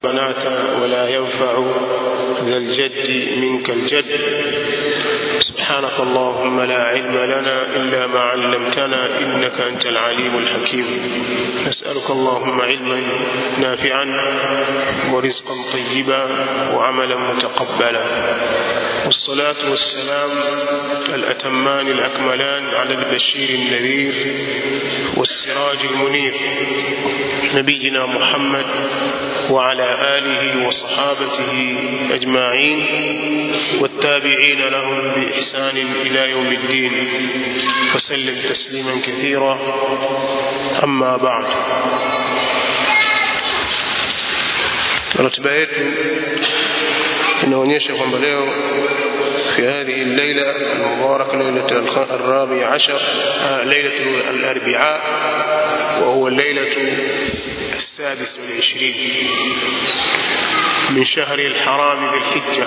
بنات ولا ينفع ذا الجد منك الجد سبحانك اللهم لا علم لنا إلا ما علمتنا إنك أنت العليم الحكيم نسألك اللهم علما نافعا ورزقا طيبا وعملا متقبلا والصلاة والسلام الأتمان الأكملان على البشير النذير والسراج المنير نبينا محمد وعلى آله وصحابته أجمعين والتابعين لهم بإحسان إلى يوم الدين وسلم تسليما كثيرا أما بعد ratiba yetu inaonyesha kwamba leo في هذه الليلة المباركة ليلة الرابع عشر ليلة الأربعاء وهو الليلة السادس والعشرين من شهر الحرام ذي الحجة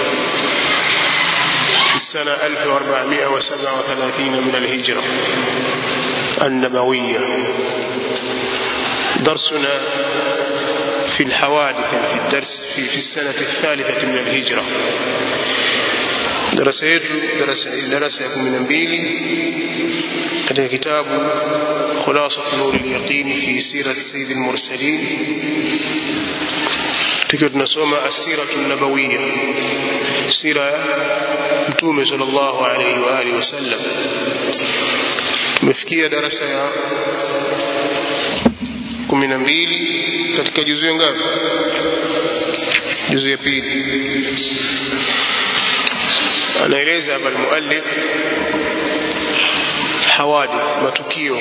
في السنة 1437 من الهجرة النبوية درسنا في الحوادث في الدرس في, في السنة الثالثة من الهجرة darasa yetu darasa ya kumi na mbili katika kitabu khulasat nuri lyaqin fi sirat sayyid lmursalin tukiwa tunasoma asiratu nabawiya sira ya mtume sal llahu alaihi waalihi wasallam tumefikia darasa ya kumi na mbili katika juzu ya ngapi juzu ya pili anaeleza hapa almuallif hawadith matukio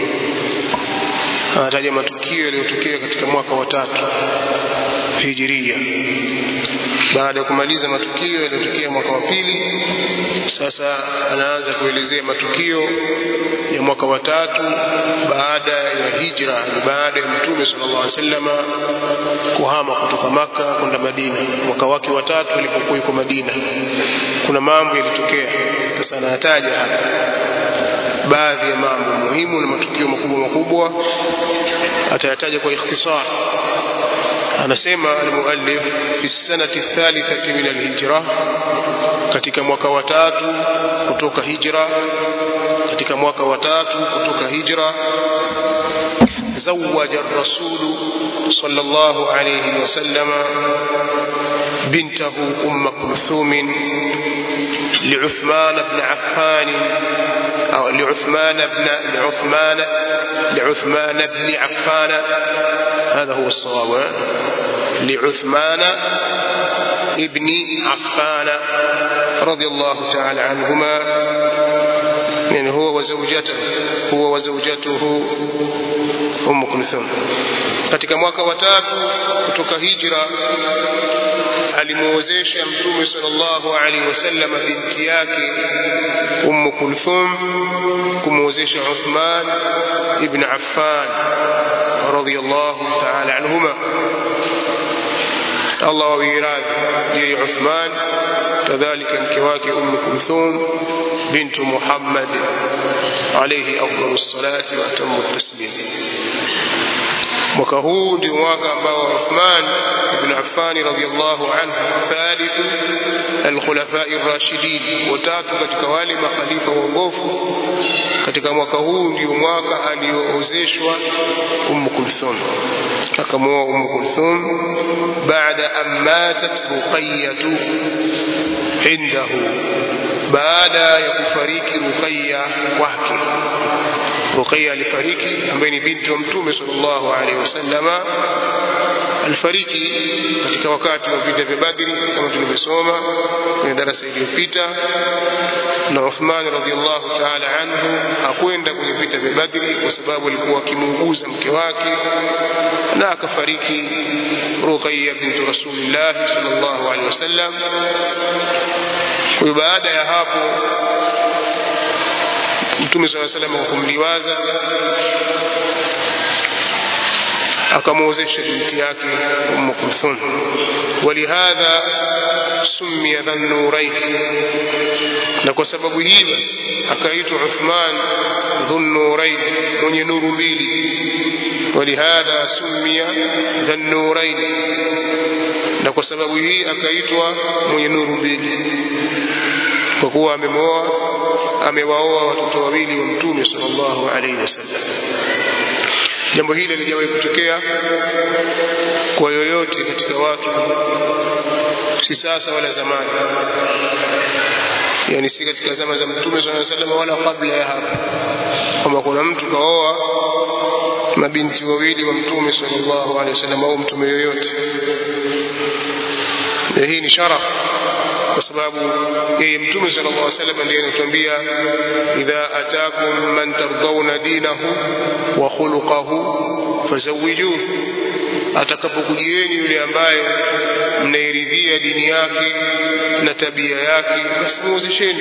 anataja matukio yaliyotokea katika mwaka wa tatu hijiria baada ya kumaliza matukio yaliyotokea mwaka wa pili sasa anaanza kuelezea matukio ya mwaka wa tatu baada ya hijra ni baada ya mtume sallallahu alaihi wasallam kuhama kutoka maka kwenda madina mwaka wake wa tatu alipokuwa yuko madina kuna mambo yalitokea sasa anayataja hapa baadhi ya mambo muhimu na matukio makubwa makubwa atayataja kwa ikhtisar anasema almuallif fi sanati thalithati min alhijra katika mwaka wa tatu kutoka hijra katika mwaka wa tatu kutoka hijra زوج الرسول صلى الله عليه وسلم بنته أم كلثوم لعثمان بن عفان أو لعثمان بن لعثمان لعثمان بن عفان هذا هو الصواب لعثمان ابن عفان رضي الله تعالى عنهما يعني هو وزوجته هو وزوجته Umm Kulthum. Katika mwaka wa tatu kutoka hijra alimuozesha Mtume sallallahu alaihi wasallam binti yake Umm Kulthum kumuozesha Uthman ibn Affan radiyallahu ta'ala anhuma. Allah wawie radhi yeye Uthman kadhalika mke wake Umm Kulthum bintu Muhammad alayhi afdalu salati wa atamu taslim. Mwaka huu ndio mwaka ambao Uthman ibn Affan radhiyallahu anhu thalithu alkhulafai rashidin, watatu katika wale makhalifa waongofu. Katika mwaka huu ndio mwaka alioozeshwa Umm Kulthum, akamwoa Umm Kulthum baada an matat Ruqayyatu indahu baada ya kufariki Ruqayya wake. Ruqayya alifariki, ambaye ni binti wa Mtume sallallahu alaihi wasallama, alifariki katika wakati wa vita vya Badri kama tulivyosoma kwenye darasa iliyopita, na Uthman radhiallahu ta'ala anhu hakwenda kwenye vita vya Badri kwa sababu alikuwa akimuuguza mke wake, na akafariki Ruqayya bintu Rasulillah sallallahu alaihi wasallam. Kwa hiyo baada ya hapo Mtume swalla salam kwa kumliwaza akamwozesha binti yake Umm Kulthum, walihadha summiya dhannurain, na kwa sababu hii basi akaitwa Uthman dhunnurain, mwenye nuru mbili ولهذا سمي ذا النورين na kwa sababu hii akaitwa mwenye nuru mbili kwa kuwa amemwoa amewaoa watoto wawili wa mtume sallallahu alaihi wasallam jambo hili lijawahi kutokea kwa yoyote katika watu si sasa wala zamani yani si katika zama za mtume sallallahu alaihi wasallam wala kabla ya hapo kwamba kuna mtu kaoa mabinti wawili wa mtume sallallahu alaihi wasallam au mtume yoyote na hii ni sharaf kwa sababu yeye mtume sallallahu alaihi wasallam ndiye anatuambia idha atakum man tardawna dinahu wa khuluquhu fazawijuhu atakapokujieni yule ambaye mnairidhia dini yake na tabia yake basi muozesheni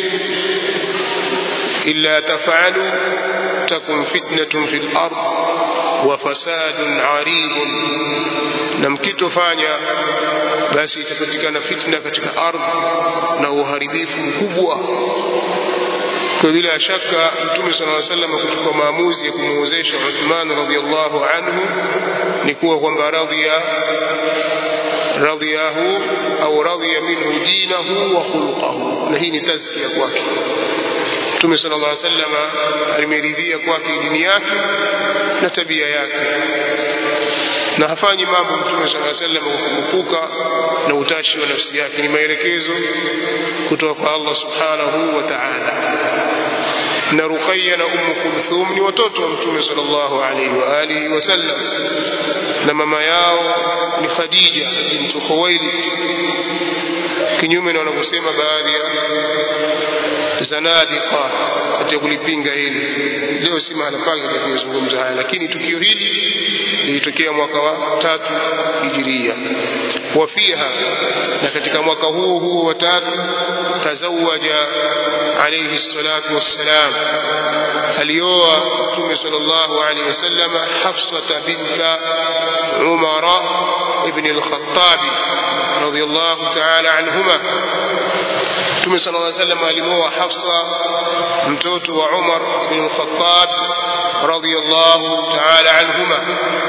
illa tafalu takun fitnatun fil ard wa fasadun aridun na mkitofanya basi itapatikana fitna katika ardhi na uharibifu mkubwa kwa bila shaka mtume sallallahu alaihi wasallam kuchukua maamuzi ya kumuozesha Uthman radhiallahu anhu ni kuwa kwamba radhiya radhiyahu au radhiya minhu dinahu wa khuluquhu na hii ni tazkia kwake mtume sallallahu alaihi wasallam alimeridhia kwake dini yake na tabia yake na hafanyi mambo mtume sallallahu alaihi wasallam kwa kukupuka na utashi wa nafsi yake ni maelekezo kutoka kwa Allah subhanahu wa ta'ala na Ruqayya na Ummu Kulthum ni watoto wa Mtume sallallahu alaihi wa alihi wasallam na mama yao ni Khadija bintu Khuwailid kinyume na wanavyosema baadhi ya zanadiqa katika kulipinga hili leo si mahala pake katika kuzungumza haya lakini tukio hili lilitokea mwaka wa tatu hijiria wafiha na katika mwaka huo huo wa tatu tazawaja alayhi salatu wassalam alioa mtume sallallahu alayhi wasallam hafsata binta umara ibn al-khattab radiyallahu ta'ala anhuma mtume sallallahu alayhi wasallam alimoa hafsa mtoto wa umar ibn al-khattab radiyallahu ta'ala anhuma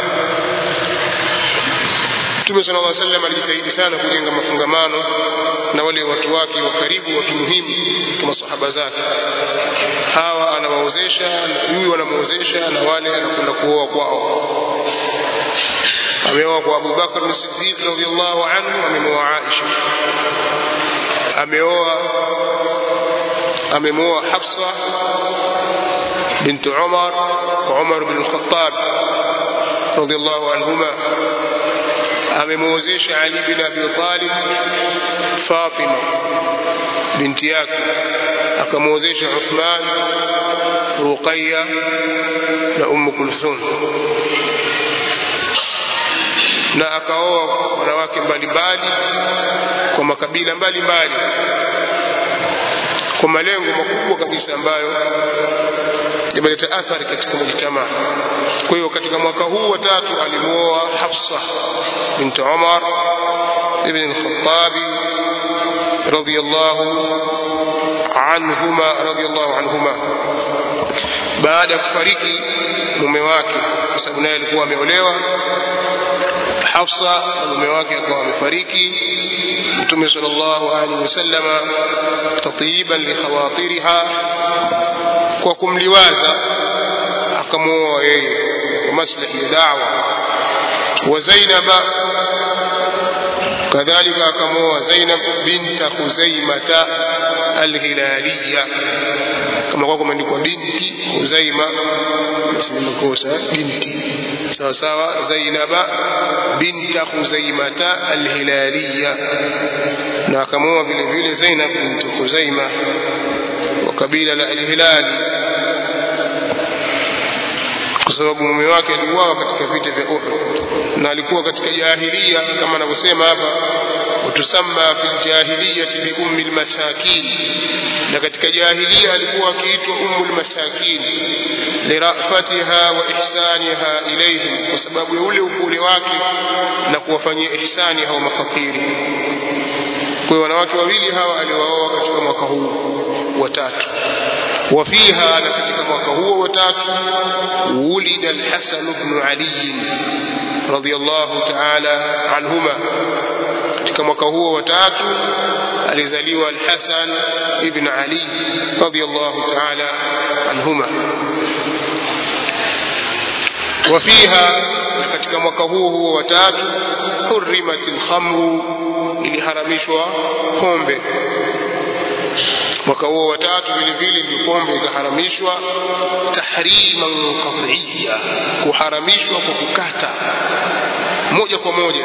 Mtume sallallahu alaihi wasallam alijitahidi sana kujenga mafungamano na wale watu wake wa karibu wa kimuhimu kama sahaba zake. Hawa anawaozesha, huyu anamuozesha na wale anakwenda kuoa kwao. Ameoa kwa Abu Bakar as-Siddiq radhiyallahu anhu, amemoa Aisha. Ameoa amemoa Hafsa بنت عمر وعمر بن الخطاب رضي الله عنهما amemwozesha Ali bin Abi Talib Fatima binti yake akamwozesha Uthman Ruqayya na Umm Kulthum na akaoa wanawake mbalimbali kwa makabila mbalimbali kwa malengo makubwa kabisa ambayo yameleta athari katika mujtamaa. Kwa hiyo katika mwaka huu wa tatu alimuoa Hafsa bint Umar ibn al-Khattab radiyallahu anhuma radiyallahu anhuma baada ya kufariki mume wake kwa sababu naye alikuwa ameolewa Hafsa na mume wake akawa amefariki Mtume sallallahu alaihi wasallama tatiban li khawatiriha kwa kumliwaza akamwoa yeye kwa maslahi ya da'wa wa Zainaba kadhalika akamwoa Zainab binta Khuzaimata al-Hilaliya kama kwa kumeandikwa binti Khuzaima basi ni makosa binti sawa sawa Zainaba binta Khuzaimata al-Hilaliya na akamwoa vile vile Zainab binti Khuzaima wa kabila la al-Hilali kwa sababu mume wake aliuawa katika vita vya Uhud na alikuwa katika jahilia kama anavyosema hapa utusamma fil jahiliyati bi ummi almasakin na katika jahilia alikuwa akiitwa ummu almasakin lirafatiha wa ihsaniha ilayhim kwa sababu ya ule upole wake na kuwafanyia ihsani hao mafakiri kwa hiyo wanawake wawili hawa aliwaoa katika mwaka huu wa tatu وفيها katika mwaka huo wa tatu ولد الحسن بن علي رضي الله تعالى عنهما katika mwaka huo wa tatu alizaliwa Al-Hasan ibn Ali radiyallahu ta'ala anhuma وفيها katika mwaka huo huo wa tatu hurrimat al-khamru iliharamishwa pombe mwaka huo wa tatu vile vile ndio pombe ikaharamishwa tahriman qat'iyya kuharamishwa kwa kukata moja kwa moja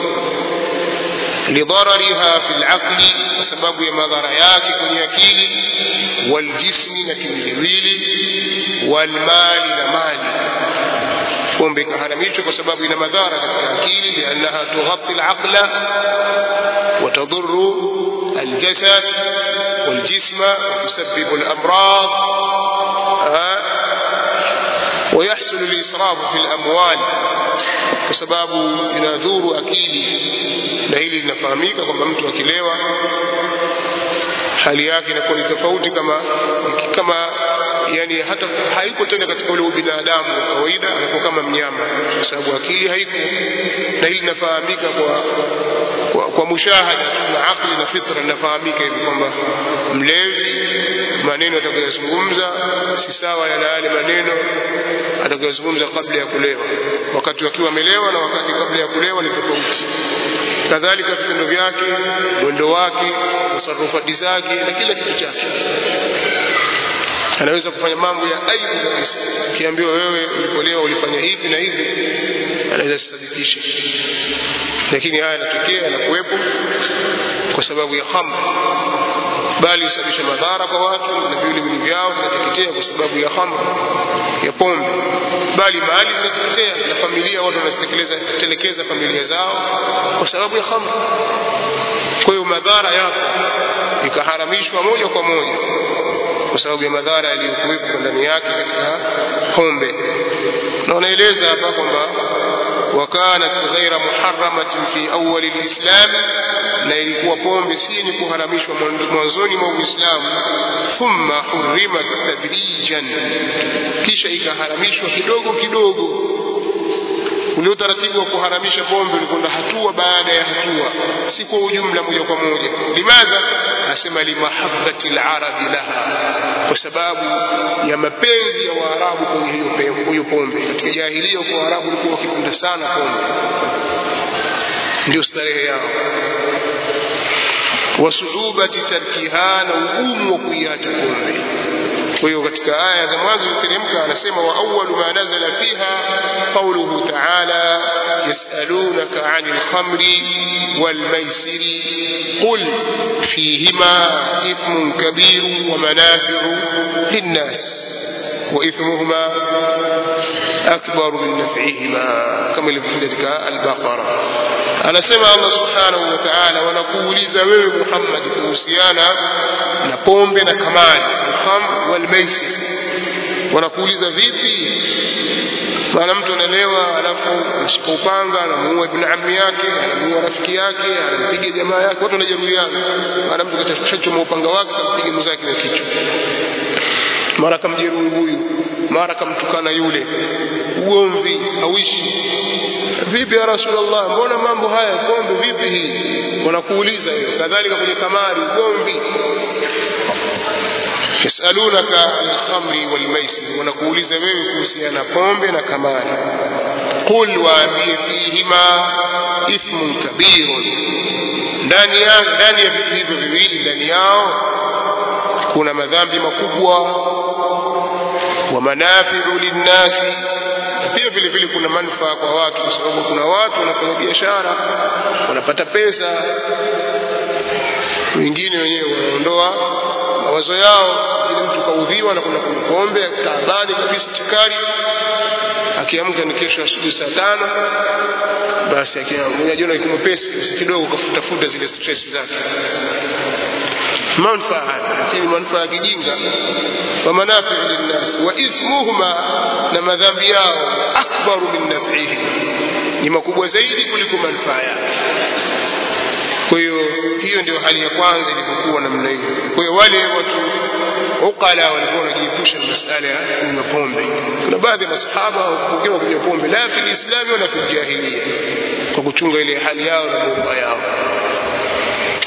lidharariha fi al-aqli kwa sababu ya madhara yake kwenye akili waljismi na kimwiliwili walmali na mali pombe ikaharamishwa kwa sababu ina madhara katika akili liannaha tughatti al-aqla wa tadurru الجسد والجسم وتسبب الأمراض ويحصل الإسراف في الأموال وسباب ينادور أكيلي na hili linafahamika kwamba mtu akilewa hali yake inakuwa ni tofauti kama kama yani hata haiko tena katika ule ubinadamu wa kawaida anakuwa kama mnyama kwa sababu akili haiko na hili linafahamika kwa kwa, kwa mushahada na akli na fitra linafahamika hivi kwamba mlevi maneno atakayozungumza si sawa na yale maneno atakayozungumza kabla ya kulewa wakati wakiwa amelewa na wakati kabla ya kulewa ni tofauti kadhalika vitendo vyake mwendo wake tasarufati zake na kila kitu chake anaweza kufanya mambo ya aibu kabisa ukiambiwa wewe ulipolewa ulifanya hivi na hivi anaweza sisadikisha lakini haya yanatokea yanakuwepo kwa sababu ya khamr bali husababisha madhara kwa watu na viwiliwili vyao vinateketea kwa sababu ya khamr ya pombe bali mali zinateketea na familia watu wanazitekeleza telekeza familia zao kwa sababu ya khamr kwa hiyo madhara yapo ikaharamishwa moja kwa moja kwa sababu ya madhara yaliyokuwepo ndani yake katika pombe na wanaeleza hapa kwamba وكانت غير محرمة في أول الإسلام na ilikuwa pombe si yenye kuharamishwa mwanzoni mwa Uislamu thumma hurrimat tadrijan kisha ikaharamishwa kidogo kidogo ule utaratibu wa kuharamisha pombe ulikwenda hatua baada ya hatua si kwa ujumla moja kwa moja limadha asema limahabbati alarabi laha kwa sababu ya mapenzi ya waarabu kwenye hiyo hiyo pombe katika jahilia kwa waarabu walikuwa wakipenda sana pombe ndio starehe yao wasuubati tarkiha na ugumu wa kuiacha pombe kwa hiyo katika aya za mwanzo iteremka anasema wa awwalu ma nazala fiha qawluhu ta'ala yasalunaka 'anil khamri wal maisiri qul fihima ithmun kabir wa manafi'u lin-nas وإثمهما أكبر من نفعهما كما ilivyokuja katika al-Baqara anasema Allah subhanahu wa ta'ala wanakuuliza wewe Muhammad kuhusiana na pombe na kamari al-khamr wal maisir wanakuuliza vipi maana mtu analewa alafu anashika upanga anamuua ibn ammi yake anamuua rafiki yake anampiga jamaa yake watu wanajeruhiana maana mtu kashachoma upanga wake kampiga mwenzake wa kichwa mara kamjeruhi huyu mara kamtukana yule ugomvi hawishi vipi ya rasulullah mbona mambo haya pombe vipi hii wanakuuliza hiyo kadhalika kwenye kamari ugomvi yasalunaka alkhamri walmaisir wanakuuliza wewe kuhusiana na pombe na kamari qul waambie fihima ithmun kabirun ndani ya ndani ya vitu hivyo viwili ndani yao kuna madhambi makubwa wa manafiu linnasi pia vile vile kuna manufaa kwa watu kwa sababu kuna watu wanafanya biashara wanapata pesa wengine wenyewe wanaondoa mawazo yao ili mtu kaudhiwa na kuna pombe taabani kabisa chikari akiamka ni kesho asubuhi saa tano basi akijiona iko mwepesi kidogo kafutafuta zile stress zake manufaa haya lakini manufaa ya kijinga wa manafiu linnas wa ithmuhuma na madhambi yao akbaru min nafihim ni makubwa zaidi kuliko manufaa yake kwa hiyo hiyo ndio hali ya kwanza ilipokuwa namna hiyo kwa hiyo wale watu uqala walikuwa wanajiepusha na masala ya kunywa pombe kuna baadhi ya masahaba wakiwa kunywa pombe la fi lislami wala fi jahiliya kwa kuchunga ile hali yao na mambo yao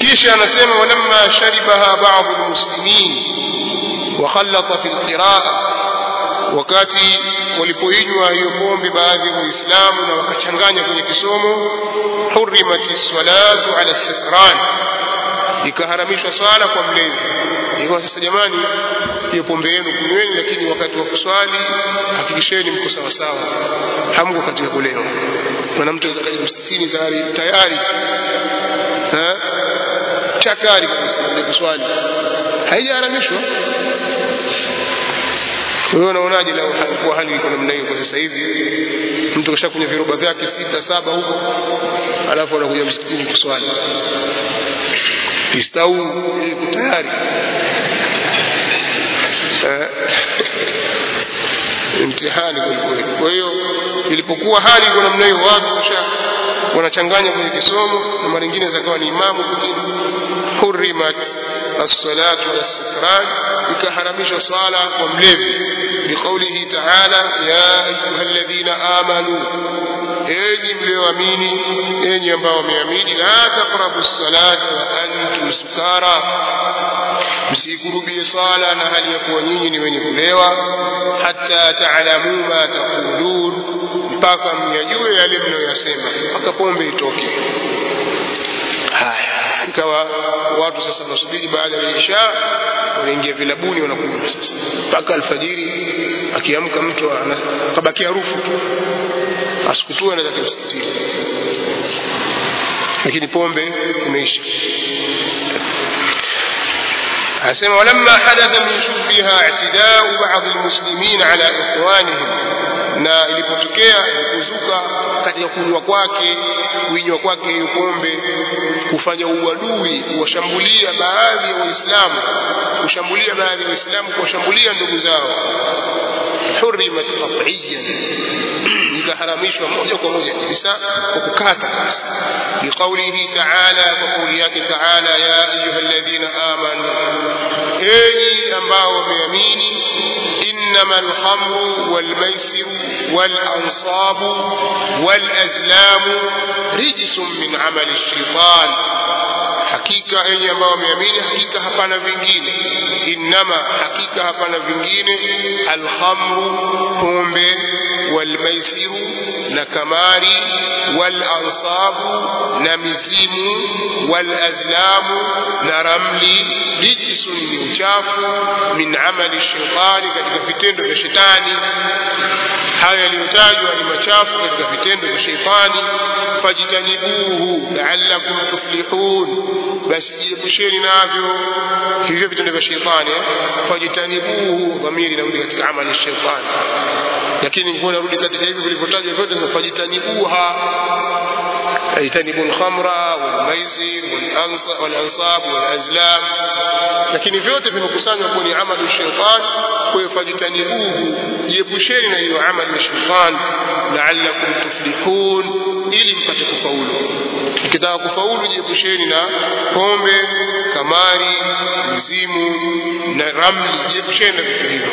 kisha anasema walamma sharibaha ba'd almuslimin wa khallata fi alqiraa wakati walipoinywa hiyo pombe baadhi ya waislamu na wakachanganya kwenye kisomo hurimati salatu ala sakran ikaharamishwa swala kwa mlevi ikawa sasa jamani hiyo pombe yenu kunyweni lakini wakati wa kuswali hakikisheni mko sawasawa hamko katika kulewa maana mtu aweza kaja msitini tayari tayari chakari kabisa kwenye kuswali haijaharamishwa wewe unaonaje lau kuwa hali iko namna hiyo kwa sasa hivi mtu kasha kwenye viroba vyake sita saba huko alafu anakuja msikitini kuswali istau iko tayari mtihani kwelikweli kwa hiyo ilipokuwa hali iko namna hiyo watu kisha wanachanganya kwenye kisomo na mara nyingine zakawa ni imamu kwingine hurimat as-salatu was-sikran ikaharamishwa swala kwa mlevi biqaulihi ta'ala ya ayyuhalladhina amanu enyi mlioamini enyi ambao wameamini la taqrabu as-salata wa antum sukara msikurubie sala na hali ya kuwa nyinyi ni wenye kulewa hata taalamu ma taqulun mpaka myajue yale mnayoyasema mpaka pombe itoke haya ikawa watu sasa wanasubiri baada ya isha wanaingia vilabuni wanakunywa sasa mpaka alfajiri akiamka mtu kabaki harufu tu asikutue anaweza kumsikitini lakini pombe imeisha asema walamma hadatha min shubbiha i'tidau ba'd almuslimin ala ikhwanihim na ilipotokea kuzuka katika kunywa kwake kuinywa kwake hiyo pombe kufanya uadui kuwashambulia baadhi ya waislamu kushambulia baadhi ya waislamu kuwashambulia ndugu zao hurimat qat'iyan ikaharamishwa moja kwa moja kabisa kwa kukata kabisa biqaulihi ta'ala kwa kauli yake ta'ala ya ayyuhalladhina amanu enyi ambao wameamini إنما الخمر والميسر والأنصاب والأزلام رجس من عمل الشيطان hakika enyi ambao wameamini hakika hapana vingine innama hakika hapana vingine alhamru pombe walmaisiru na kamari walansabu na mizimu walazlamu na ramli rijisun ni uchafu min amali shetani katika vitendo vya shetani haya yaliyotajwa ni machafu katika vitendo vya sheitani fajtanibuhu la'allakum tuflihun basi jiepusheni navyo hivyo vitendo vya sheitani fajtanibuhu dhamiri inarudi katika amali ya sheitani lakini ingekuwa inarudi katika hivyo vilivyotajwa vyote ni fajtanibuha اجتنبوا الخمر والميسر والانصاب والازلام lakini vyote vimekusanywa kuwa ni amali shaitan kwa hiyo fajtanibuhu jiepusheni na hiyo amali ya shaitan la'allakum tuflihun ili mpate kufaulu ukitaka kufaulu jiepusheni na pombe kamari mzimu na ramli jiepusheni na vitu hivyo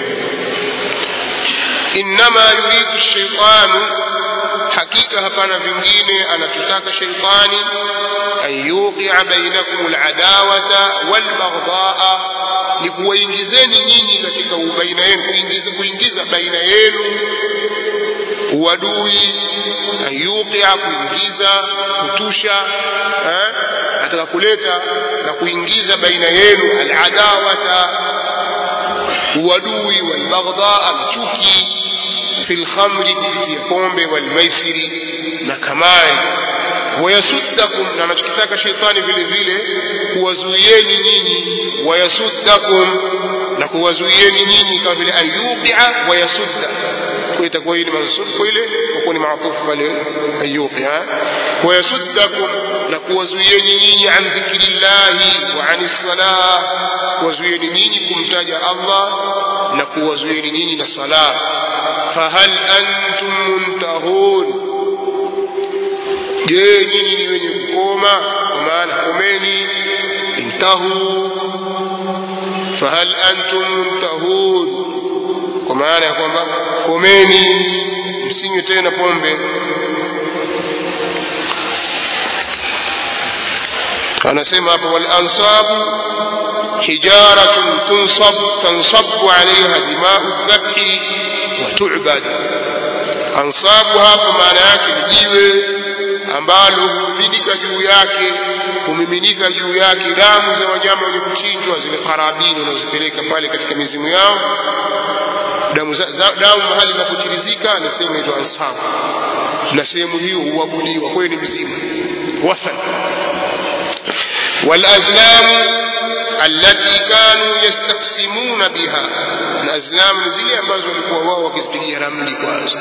innama yuridu shaitanu hakika hapana vingine anatutaka sheitani an yuqia bainakum aladawata walbaghdhaa ni kuwaingizeni nyinyi katika baina yenu kuingiza, kuingiza baina yenu uadui an yuqia kuingiza kutusha eh? ataka kuleta na kuingiza baina yenu aladawata uadui walbaghdhaa chuki في الخمر kupitia pombe walmaisiri na kamari wayasuddakum na anachokitaka sheitani vile vile kuwazuieni nyinyi wayasuddakum na kuwazuieni nyinyi kama vile ayuqia wayasudda kwa itakuwa hii ni mansub kwa ile kwa kuwa ni maatufu pale ayuqia wayasuddakum na kuwazuieni nyinyi an dhikrillahi wa anis salah kuwazuieni nyinyi kumtaja Allah na kuwazuieni nyinyi na salah fahal antum muntahun je nyinyi ni wenye kukoma kwa maana komeni intahu fahal antum muntahun kwa maana ya kwamba komeni msinywe tena pombe anasema hapo wal ansabu hijaratun tunsab tansabu alaiha dimau dhabhi wa tu'bad ansabu hapo maana yake ni jiwe ambalo humiminika juu yake humiminika juu yake damu za wanyama wenye kuchinjwa zile karabini wanazipeleka pale katika mizimu yao damu, za, za, damu mahali inapochirizika ni sehemu inaitwa ansabu na sehemu hiyo huabudiwa kwa hiyo ni mzimu wathan والأزلام التي كانوا يستقسمون بها الأزلام zile ambazo walikuwa wao wakizipigia ramli kwanza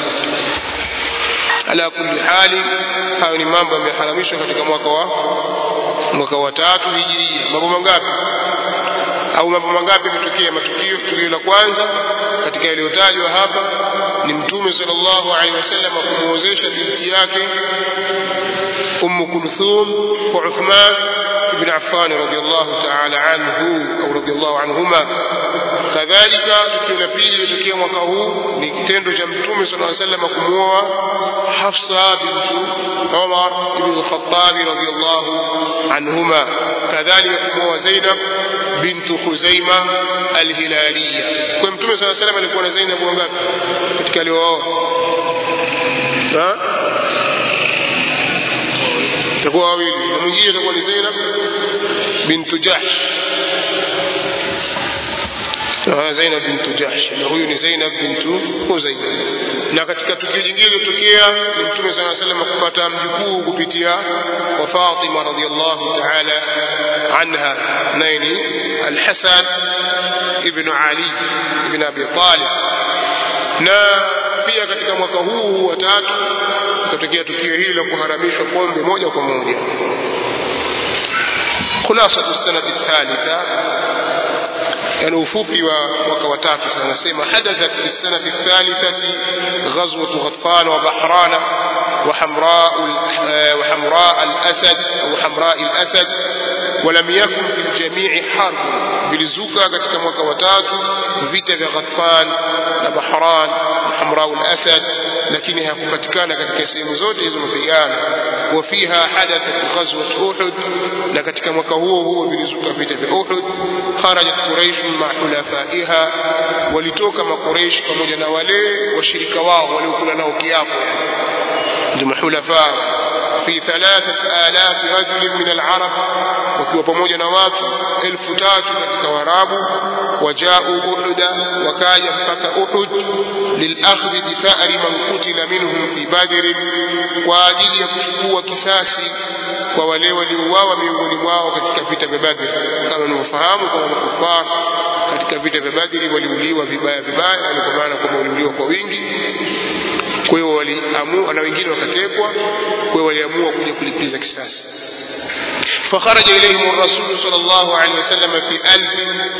ala kulli hali hayo ni mambo yameharamishwa katika mwaka wa mwaka wa tatu hijiria mambo mangapi au mambo mangapi yametokea matukio tukio la kwanza katika yaliyotajwa hapa ni mtume sallallahu alaihi wasallam kumwozesha binti yake أم كلثوم وعثمان بن عفان رضي الله تعالى عنه أو رضي الله عنهما kadhalika tukio la pili lilotokea mwaka huu ni kitendo cha mtume sala aa sallam kumwoa hafsa bintu umar ibn lkhatabi radiallahu anhuma kadhalika kumwoa zainab bintu khuzaima alhilaliya kwa mtume saa salam alikuwa na zainab wangapi katika aliooa itakuwa wawili na mwingine itakuwa ni zainab bintu jahsh Zainab bintu Jahsh na huyu ni Zainab bintu Huzaima. Na katika tukio jingine lilotokea ni Mtume صلى الله عليه وسلم kupata mjukuu kupitia kwa Fatima radhiallahu ta'ala anha, naye ni Al-Hasan ibn Ali ibn Abi Talib. Na pia katika mwaka huu wa tatu kutokea tukio hili la kuharamishwa pombe moja kwa moja. خلاصة السنة الثالثة يعني ufupi wa mwaka wa tatu sasa anasema hadathat fi sanati thalithati ghazwatu ghatfan wa bahrana وحمراء وحمراء الأسد أو حمراء الأسد ولم يكن في الجميع حرب bilizuka katika mwaka wa tatu vita vya Ghatfan na Bahran na Hamrau al-Asad lakini hakupatikana katika sehemu zote hizo mapigano wa fiha hadathat ghazwat Uhud na katika mwaka huo huo vilizuka vita vya Uhud kharajat Quraysh ma hulafaiha walitoka makureish pamoja na wale washirika wao waliokula nao kiapo ndio mahulafa في ثلاثة آلاف رجل من العرب wakiwa pamoja na watu elfu tatu katika warabu wajau uhuda wakaja mpaka uhud lilakhdhi bithari man kutila minhum fi badrin kwa ajili ya kuchukua kisasi kwa wale waliouawa miongoni mwao katika vita vya badri kama unavyofahamu kwamba makufar katika vita vya badri waliuliwa vibaya vibaya yani kwa maana kwamba waliuliwa kwa wingi kwa hiyo waliamua na wengine wakatekwa kwa hiyo waliamua kuja kulipiza kisasi فخرج إليهم الرسول صلى الله عليه وسلم في ألف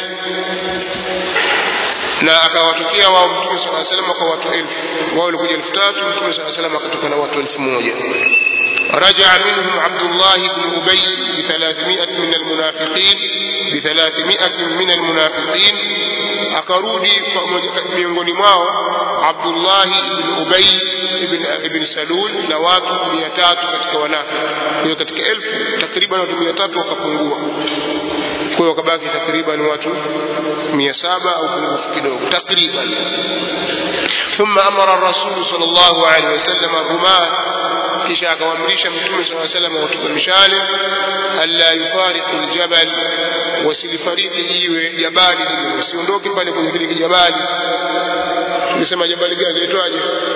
na akawatokea wao mtume sala salam kwa watu elfu wao walikuja elfu tatu mtume sala salam akatoka na watu elfu moja رجع منهم عبد الله بن أبي بثلاثمائة من المنافقين بثلاثمائة من المنافقين akarudi miongoni mwao Abdullahi ibn Ubay ibn, ibn Salul na watu mia tatu katika wanafiki. Kwa hiyo katika elfu takriban watu mia tatu wakapungua, kwa hiyo wakabaki takriban watu mia saba au pungufu kidogo takriban. ثم أمر الرسول صلى الله عليه وسلم الرماة kisha akawaamrisha mtume saa salam watupe mishale alla yufariqu ljabal wasilifariki jiwe jabali lile wasiondoke pale kwenye kile kijabali tulisema jabali gani laitwaje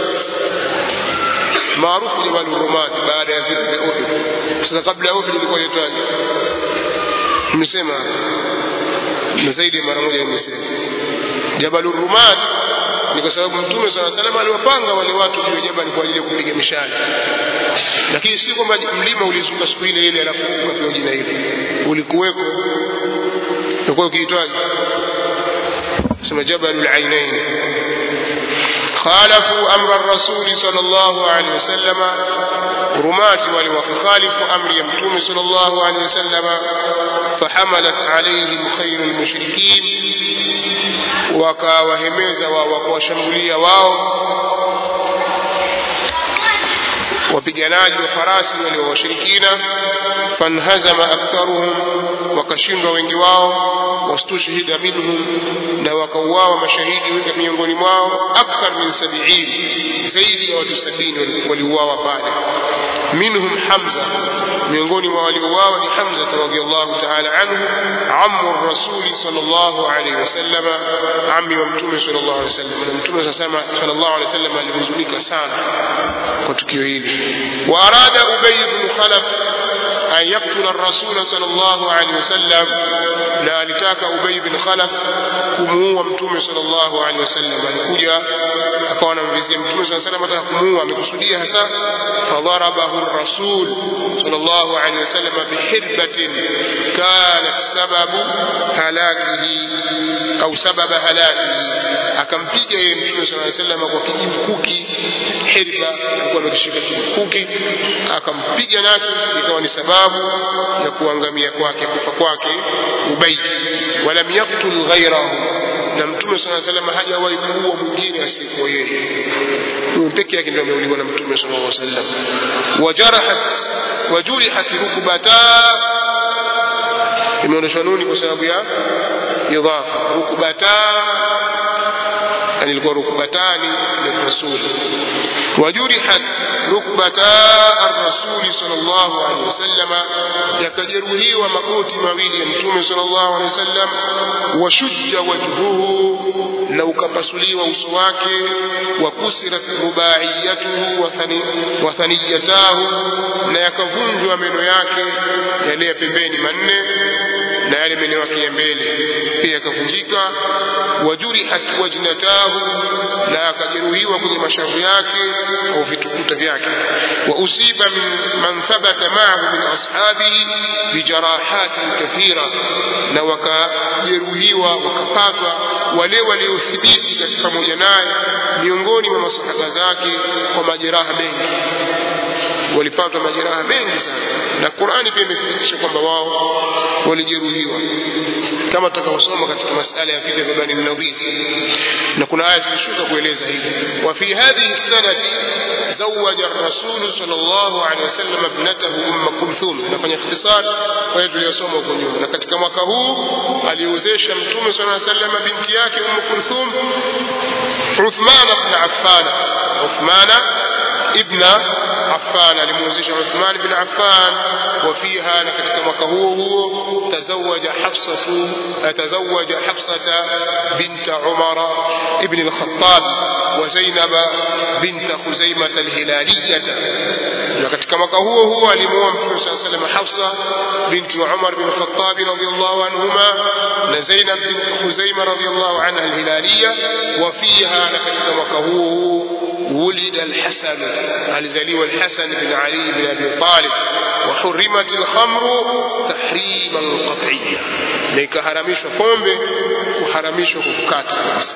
maarufu jabali rumati baada ya vita vya uhud sasa kabla ya uhud ilikuwa laitwaje nimesema na zaidi ya mara moja nimesema jabal rumat ni kwa sababu mtume saa salam aliwapanga wale watu juu ya jabali kwa ajili ya kupiga mishale lakini si kwamba mlima ulizuka siku ile ile alafu ukapewa jina hilo ulikuweko ulikuwa ukiitwaje sema jabalul ainain خالفوا أمر الرسول صلى الله عليه وسلم رمات وخالفوا أمر يمتوم صلى الله عليه وسلم فحملت عليهم خير المشركين wakawahemeza wakawashambulia wao wapiganaji wa farasi wale wa washirikina fanhazama aktharuhum wakashindwa wengi wao wastushhida minhum na wakauawa mashahidi wengi miongoni mwao akthar min sabiini zaidi ya watu sabini waliuawa pale minhum hamza miongoni mwa waliouawa ni hamza radhiallahu taala anhu amu rasuli sallallahu alaihi wasallam ami wa mtume sallallahu alaihi wasallam na mtume sallallahu alaihi wasallam alihuzunika sana kwa tukio hili wa arada ubay ibn khalaf an yaktula rasula sallallahu alaihi wasallam na alitaka ubay bin khalaf kumuua mtume sallallahu alaihi wasallam alikuja akawa anamvizia mtume sallallahu alaihi wasallam ataka kumuua amekusudia hasa fadharabahu rasul sallallahu alaihi wasallam bihirbatin kanat sababu halakihi au sababa halakihi akampiga yeye mtume sallallahu alaihi wasallam kwa kijimkuki hirba alikuwa amekishika kijimkuki akampiga nacho ikawa ni sababu ya kuangamia kwake kufa kwake ubay walam yaktul ghairahu na mtume sala salam hajawahi kuua mwingine asiyekuwa yeye huyu peke yake ndio ameuliwa na mtume sallallahu alaihi wasallam wajarahat wajurihat rukbata imeonyeshwa nuni kwa sababu ya idhafa rukbata yani ilikuwa rukbatani lirasuli وجرحت ركبتا الرسول صلى الله عليه وسلم يكجروه ومقوت مويل يمتوم صلى الله عليه وسلم وشج وجهه لو كبسلي وسواك وكسرت رباعيته وثني وثنيتاه na yakavunjwa meno yake yale ya pembeni manne na yale meno yake ya mbele pia yakavunjika wajurihat wajnatahu na akajeruhiwa kwenye mashavu yake au vitukuta vyake wa usiba min man thabata ma'ahu min ashabihi bijarahatin kathira na wakajeruhiwa wakapatwa wale waliothibiti katika pamoja naye miongoni mwa masahaba zake kwa majeraha mengi walipatwa majeraha mengi sana na Qur'ani pia imethibitisha kwamba wao walijeruhiwa kama tutakavyosoma katika masala ya vita vya Bani Nadhir na kuna aya zilishuka kueleza hivi wa fi hadhihi sanati zawaja ar-rasul sallallahu alaihi wasallam ibnatahu umm kulthum nafanya ikhtisar kwa hiyo tuliyosoma huko nyuma na katika mwaka huu aliozesha mtume sallallahu alaihi wasallam binti yake umm kulthum Uthman ibn Affan Uthman ibn عفان alimuozesha Uthman bin Affan وفيها na katika mwaka huo huo تزوج حفصة تزوج حفصة بنت عمر ابن الخطاب وزينب بنت خزيمة الهلالية na katika mwaka huo huo alimuoa Mtume صلى الله عليه وسلم Hafsa binti Umar bin Khattab radhiyallahu anhuma na Zainab bint Khuzaimah radhiyallahu anha al-Hilaliya wa fiha na katika mwaka huo huo ولد الحسن الزليم الحسن بن علي بن أبي طالب وحرمت الخمر تحريما قطعيا لك هرميش pombe kuharamishwa kukata kabisa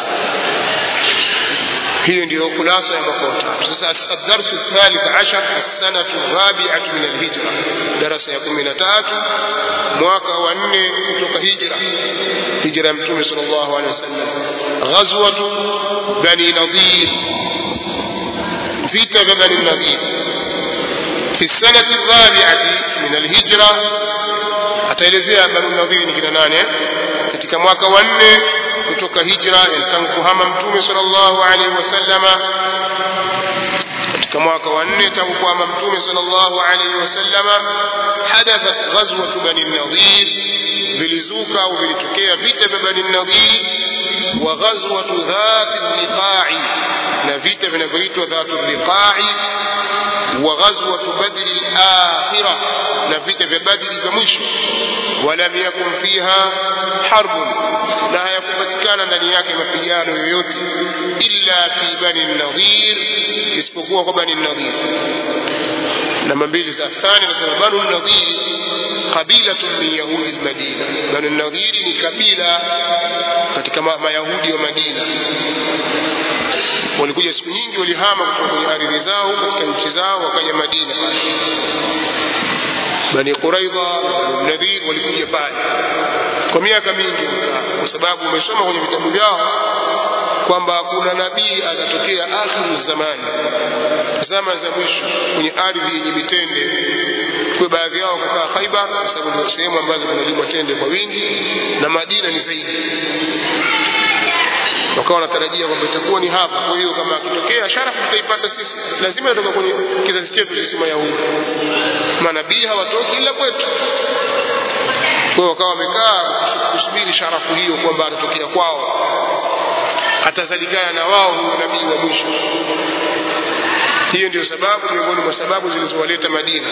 hiyo ndiyo kulasa ya mwaka watatu sasa adarsu thalith ashar assanatu rabiatu min alhijra darasa ya kumi na tatu mwaka wa nne kutoka hijra hijra ya mtume sal llahu alehi wasallam ghazwatu bani nadhir vita vya bani nadhir fi sanati rabiati min alhijra ataelezea bani nadhir ni kina nane katika mwaka wa nne kutoka hijra tangu kuhama mtume sallallahu alaihi wasallama katika mwaka wa nne tangu kuhama mtume sallallahu alaihi wasallama hadathat ghazwatu bani nadhir vilizuka au vilitokea vita vya bani nadhir wa ghazwatu dhati liqa'i na vita vinavyoitwa dhatu liqa'i wa ghazwatu badri al-akhirah na vita vya badri vya mwisho walam yakun fiha harbun na hayakupatikana ndani yake mapigano yoyote illa fi bani nadhir isipokuwa kwa bani nadhir namba mbili za thani nasema banu nadhir qabilatun min yahudi lmadina banu nadhiri ni kabila katika mayahudi wa madina walikuja siku nyingi walihama kutoka kwenye ardhi zao katika nchi zao wakaja madina bani quraidha nadhir walikuja pale kwa miaka mingi kwa sababu umesoma kwenye vitabu vyao kwamba kuna nabii atatokea akhiru zamani zama za mwisho kwenye ardhi yenye mitende kwa baadhi yao kukaa Khaibar kwa sababu ndio sehemu ambazo kunalimwa tende kwa wingi na Madina ni zaidi wakawa wanatarajia kwamba itakuwa ni hapa. Kwa hiyo kama akitokea sharafu tutaipata sisi, lazima inatoka kwenye kizazi chetu sisi Mayahudi. Manabii hawatoki ila kwetu. Kwa hiyo wakawa wamekaa kusubiri sharafu hiyo kwamba atatokea kwao, atazalikana na wao huyo nabii wa mwisho. Hiyo ndio sababu miongoni mwa sababu zilizowaleta Madina.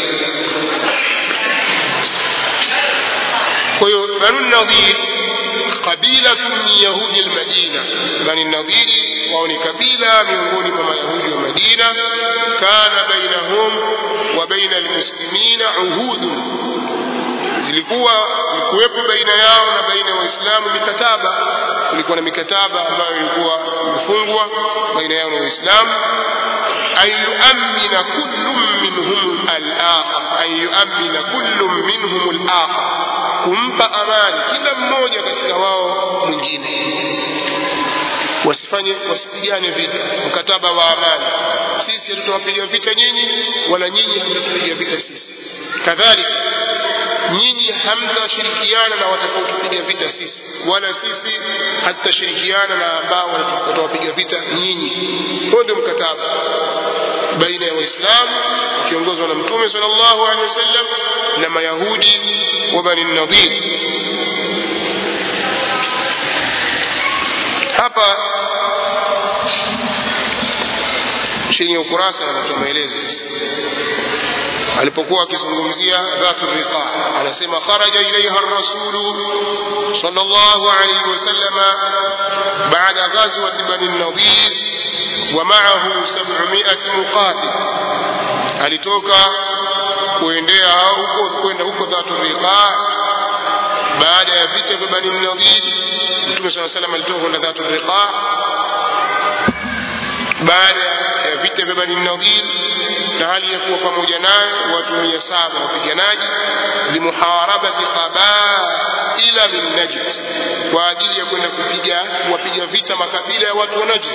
Kwa hiyo Banu Nadhir kabila min yahudi almadina, Bani Nadhiri wao ni kabila miongoni mwa mayahudi wa Madina. Kana bainahum wa baina almuslimina uhudun, zilikuwa zilikuwepo baina yao na baina ya Waislamu mikataba. Kulikuwa na mikataba ambayo ilikuwa imefungwa baina yao na Waislamu an yuamina kullu minhum al-akhar, an yuamina kullu minhum al-akhar kumpa amani kila mmoja katika wao mwingine, wasifanye wasipigane vita, mkataba wa amani. Sisi hatutawapiga vita nyinyi, wala nyinyi hamtatupiga vita sisi. Kadhalika nyinyi hamtashirikiana na watakaotupiga vita sisi, wala sisi hatutashirikiana na ambao watawapiga vita nyinyi. Huo ndio mkataba baina ya Waislamu wakiongozwa na Mtume sallallahu alaihi wasallam na Mayahudi wa Bani Nadhir. Hapa chini ya ukurasa anatoa maelezo sasa. Alipokuwa akizungumzia dhatu riqa, anasema kharaja ilaiha rasulu sallallahu alaihi wasallam baada ghazwati Bani Nadhir wa ma'ahu 700 muqatil, alitoka kuendea huko kwenda huko dhatu riqa baada ya vita vya Bani Nadhir. Mtume swalla salam alitoka kwenda dhatu riqa baada ya vita vya Bani Nadhir, na hali ya kuwa pamoja naye watu mia saba wapiganaji, limuharabati qabaila min Najd, kwa ajili ya kwenda kupiga kuwapiga vita makabila ya watu wa Najd.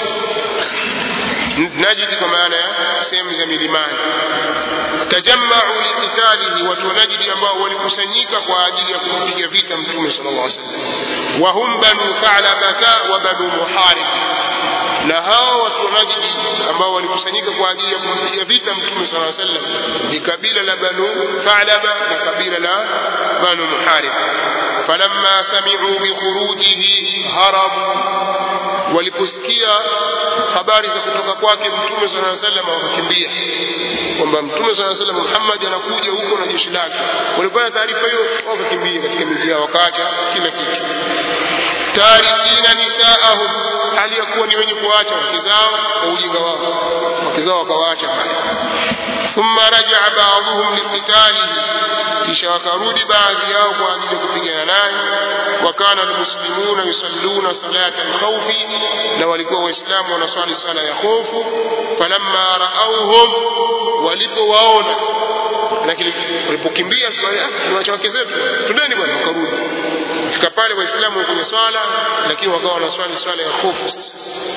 Najd kwa maana ya sehemu za milimani tajamau liqitalihi, watu wa Najdi ambao walikusanyika kwa ajili ya kumpiga vita Mtume sallallahu alaihi wasallam. Wa hum banu Thalabata wa banu Muharib, na hao watu wa Najdi ambao walikusanyika kwa ajili ya kumpiga vita Mtume sallallahu alaihi wasallam ni kabila la banu Thalaba na kabila la banu Muharib. Falamma sami'u bikhurujihi harabu, waliposikia habari za kutoka kwake Mtume sallallahu alaihi wasallam wakakimbia kwamba Mtume sala salam Muhammad anakuja huko na jeshi lake. Walipata taarifa hiyo, wakakimbia katika miji yao, wakaacha kila kitu, tarikina nisaahum, hali ya kuwa ni wenye kuacha wake zao kwa ujinga wao, wake zao wakawaacha pale. Thumma rajaa baadhuhum liqitalihi, kisha wakarudi baadhi yao kwa ajili ya kupigana naye. Wakana almuslimuna yusalluna salata alkhawfi, na walikuwa Waislamu wanaswali sala ya hofu. Falamma raauhum walipowaona lakini walipokimbia tuacha wake zetu tudeni bwana wakarudi fika pale waislamu kwenye swala lakini wakawa wanaswali swala ya hofu sasa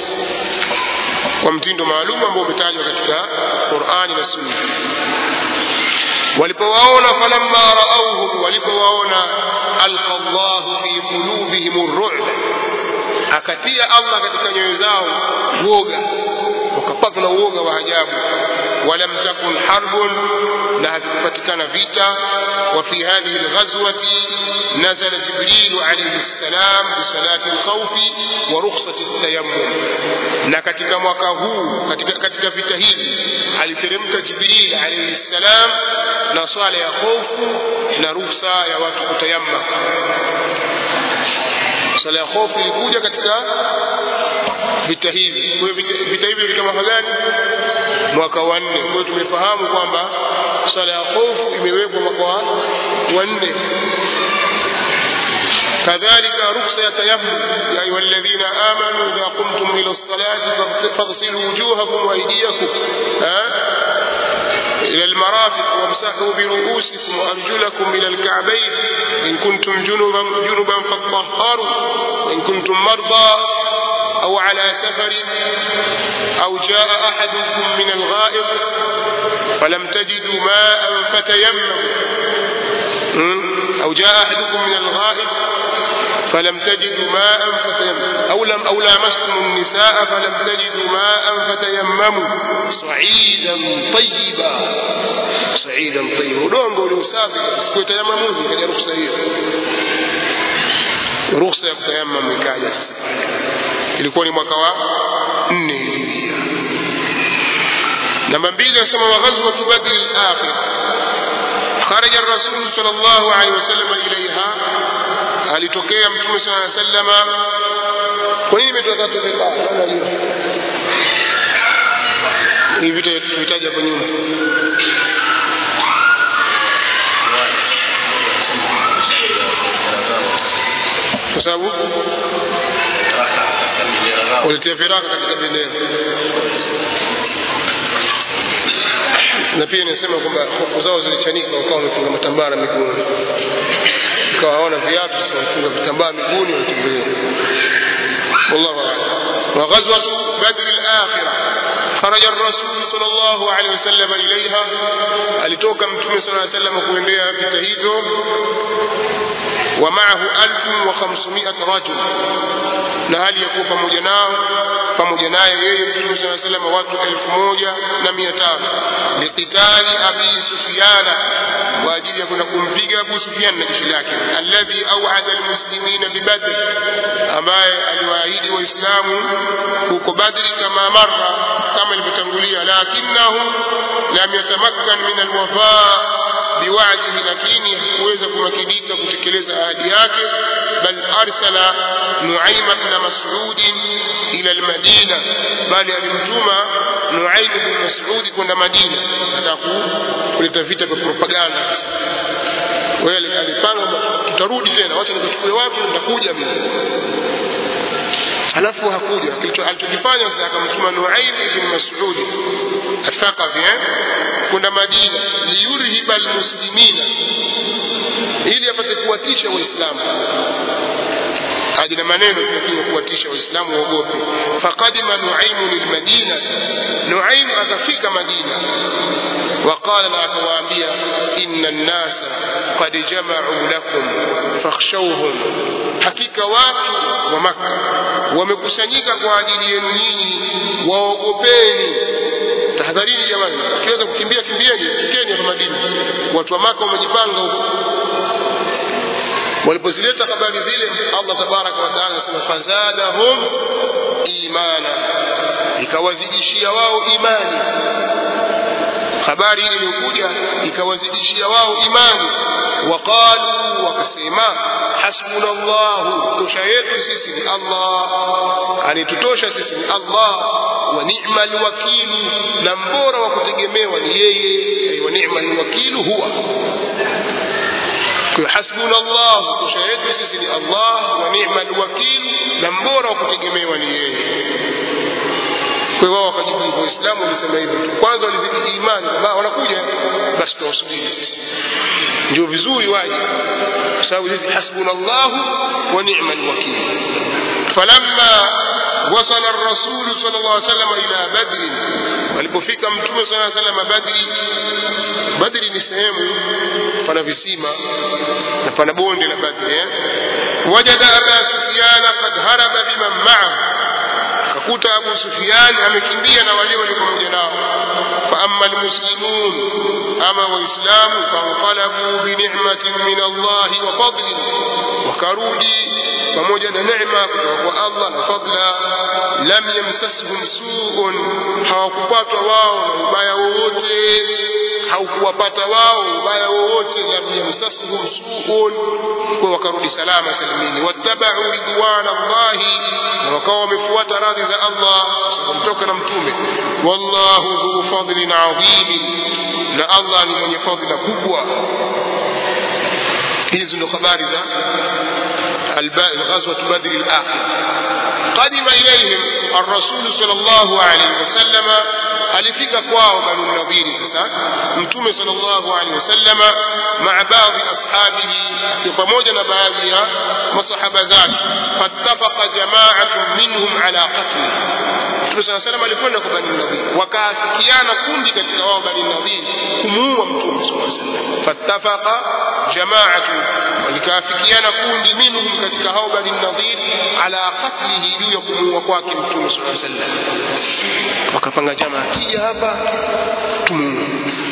kwa mtindo maalum ambao umetajwa katika qurani na sunna walipowaona falamma raauhum walipowaona alqa llahu fi qulubihim ru'ba akatia allah katika nyoyo zao woga wakapatwa na uoga wa ajabu ولم تكن حرب لا تفتكن فيتا وفي هذه الغزوة نزل جبريل عليه السلام بصلاة الخوف ورخصة التيمم na katika mwaka huu katika, katika vita hivi aliteremka jibril alaihi ssalam na swala ya hofu na ruhusa ya watu kutayamma swala ya hofu ilikuja katika vita hivi kwa hiyo vita hivi katika mwaka gani mwaka wa nne kwa hiyo tumefahamu kwamba swala ya hofu imewekwa mwaka wa nne كذلك رخصة تيمم يا أيها الذين آمنوا إذا قمتم إلى الصلاة فاغسلوا وجوهكم وأيديكم ها إلى المرافق وامسحوا برؤوسكم وأرجلكم إلى الكعبين إن كنتم جنبا جنبا فاطهروا وإن كنتم مرضى أو على سفر أو جاء أحدكم من الغائط فلم تجدوا ماء فتيمموا أو جاء أحدكم من الغائط فلم تجدوا ماء فتيمموا أو لم أو لامستم النساء فلم تجدوا ماء فتيمموا صعيدا طيبا صعيدا طيبا udongo uliosafi sikutayamamu ikaja ruhusa hiyo ruhusa ya kutayamamu ikaja sasa ilikuwa ni mwaka wa nne hijiria namba mbili anasema wa ghazwatu badri al-akhir خرج الرسول صلى الله عليه وسلم إليها alitokea mtume sala llaw sallama kwa nini imetoka tatu riba hivi vita tuhitaji hapo nyuma kwa sababu walitia firaka katika bendera na pia inasema kwamba hofu zao zilichanika wakawa wamefunga matambara miguuni ikawa hawana viatu sasa wamefunga vitambaa miguuni wanatembelea wallahu a'lam wa ghazwat badr al-akhirah خرج الرسول صلى الله عليه وسلم إليها alitoka mtume صلى الله عليه وسلم kuendea vita hivyo ومعه 1500 رجل na hali ya kuwa pamoja nao pamoja naye yeye mtume صلى الله عليه وسلم watu 1500 liqitali abi sufyana kwa ajili ya kwenda kumpiga Abu Sufyan na jeshi lake alladhi auada almuslimina bibadr ambaye aliwaahidi waislamu huko badri kama marra kama ilivyotangulia lakinahu lam yatamakkan min alwafa biwa'dihi lakini hakuweza kumakinika kutekeleza ahadi yake bal arsala nuaima ibn mas'ud ila almadina bali alimtuma nuaim ibn mas'ud kwenda madina ataka kuleta vita vya propaganda sasa wewe alipanga tutarudi tena wacha nikachukue watu nitakuja mimi alafu hakuja alichokifanya sasa akamtuma Nuaim ibn Mas'ud athaqafi eh kwenda Madina liyurhiba almuslimina ili apate kuwatisha waislamu aje na maneno lakini kuwatisha waislamu waogope faqadima Nuaim lilmadina Nuaim akafika Madina وقال لا كوامبيا إن الناس قد جمعوا لكم فاخشوهم hakika watu wa maka wamekusanyika kwa ajili yenu nyinyi waogopeni tahadharini jamani ukiweza kukimbia kimbieni tukeni hapa madina watu wa maka wamejipanga huko walipozileta habari zile allah tabaraka wataala anasema fazadahum imana ikawazidishia wao imani habari ile iliyokuja ikawazidishia wao imani waqalu wakasema hasbuna llahu tosha yetu sisi ni allah anitutosha sisi ni allah wa ni'ma alwakilu na mbora wa kutegemewa ni yeye wa ni'ma alwakilu huwa kwa hasbuna allah tosha yetu sisi ni allah wa ni'ma alwakilu na mbora wa kutegemewa ni yeye kwa hiyo wao wakajibu hivyo waislamu walisema hivyo kwanza walizidi imani kwamba wanakuja basi tuwasubiri sisi ndio vizuri waje kwa sababu sisi hasbunallahu wa ni'mal wakil falamma وصل الرسول صلى الله عليه وسلم إلى بدر walipofika mtume صلى الله عليه وسلم badri badri ni sehemu pana visima na pana bonde la badri eh? wajada aba sufyana qad haraba biman ma'ahu akakuta Abu Sufyan amekimbia na wale walio pamoja nao fa amma almuslimun ama waislamu fanqalabu bi ni'matin min Allah wa fadlin wakarudi pamoja na neema kutoka kwa Allah na fadla lam yamsasuhum su'un hawakupatwa wao na ubaya wowote haukuwapata wao ubaya wowote lam yamsasuhum su'un kwa wakarudi salama salimini wattabau ridwana Allahi na wakawa wamefuata radhi za Allah kutoka na mtume wallahu dhu fadlin adhim na Allah ni mwenye fadhila kubwa hizi ndo habari za غزوة بدر الآخر قدم إليهم الرسول صلى الله عليه وسلم alifika kwao banu nadhiri sasa mtume sallallahu alaihi wasallama maa baadhi ashabihi akiwa pamoja na baadhi ya masahaba zake fattafaqa jamaatun minhum ala qatli mtume saa salam alikwenda kwa bani nadhiri wakaafikiana kundi katika wao bani nadhiri kumuua mtume saa salam fattafaqa jamaatun walikaafikiana kundi minhum katika hao bani nadhir ala qatlihi juu ya kumuua kwake mtume saa sallam wakapanga jamaa akija hapa tumuue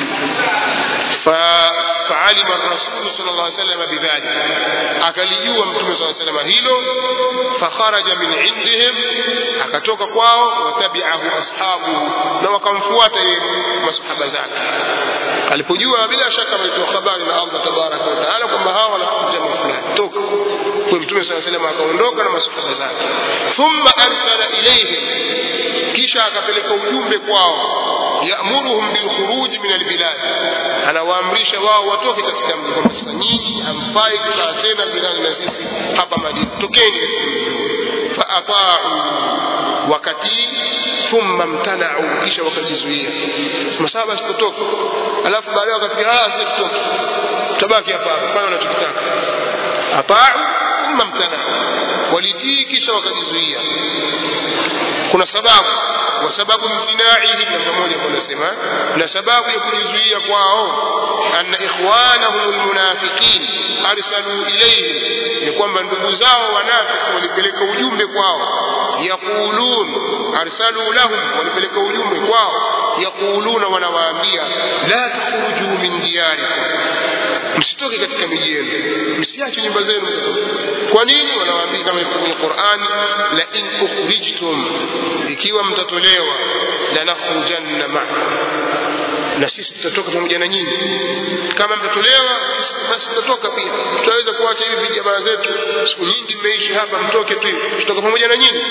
فعلم الرسول صلى الله عليه وسلم بذلك akalijua mtume saa salama hilo fakharaja min indihim akatoka kwao watabiahu ashabuhu na wakamfuata yeye masahaba zake alipojua bila shaka ametoa habari na allah tabaraka wataala kwamba hawa wanakuja fulani toka kwa mtume saa salama akaondoka na masahaba zake thumma arsala ilaihim kisha akapeleka ujumbe kwao yamuruhum bilkhuruji min albilad anawaamrisha wao watoke katika mji kwamba sasa nyinyi hamfai kukaa tena jirani na sisi hapa madina tokeni faataau wakatii thumma mtanau kisha wakajizuia masaba sitotoka alafu baadaye wakafikia ah si tutoke tutabaki hapa hapa fanya unachokitaka ataau thumma mtanau walitii kisha wakajizuia kuna sababu wa sababu mtinaihi namba moja kunasema na sababu ya kujizuia kwao anna ikhwanahum almunafiqin arsalu ilayhim ni kwamba ndugu zao wanafiki walipeleka ujumbe kwao yaqulun arsalu lahum walipeleka ujumbe kwao yaquluna wanawaambia la takhruju min diyarikum msitoke katika miji yenu msiache nyumba zenu kwa nini wanawaambia kama kwenye Qur'an la in ukhrijtum ikiwa mtatolewa la nakhrujanna ma'akum na sisi tutatoka pamoja na nyinyi kama mtatolewa sisi basi tutatoka pia tutaweza kuacha hivi jamaa zetu siku nyingi mmeishi hapa mtoke tu tutatoka pamoja na nyinyi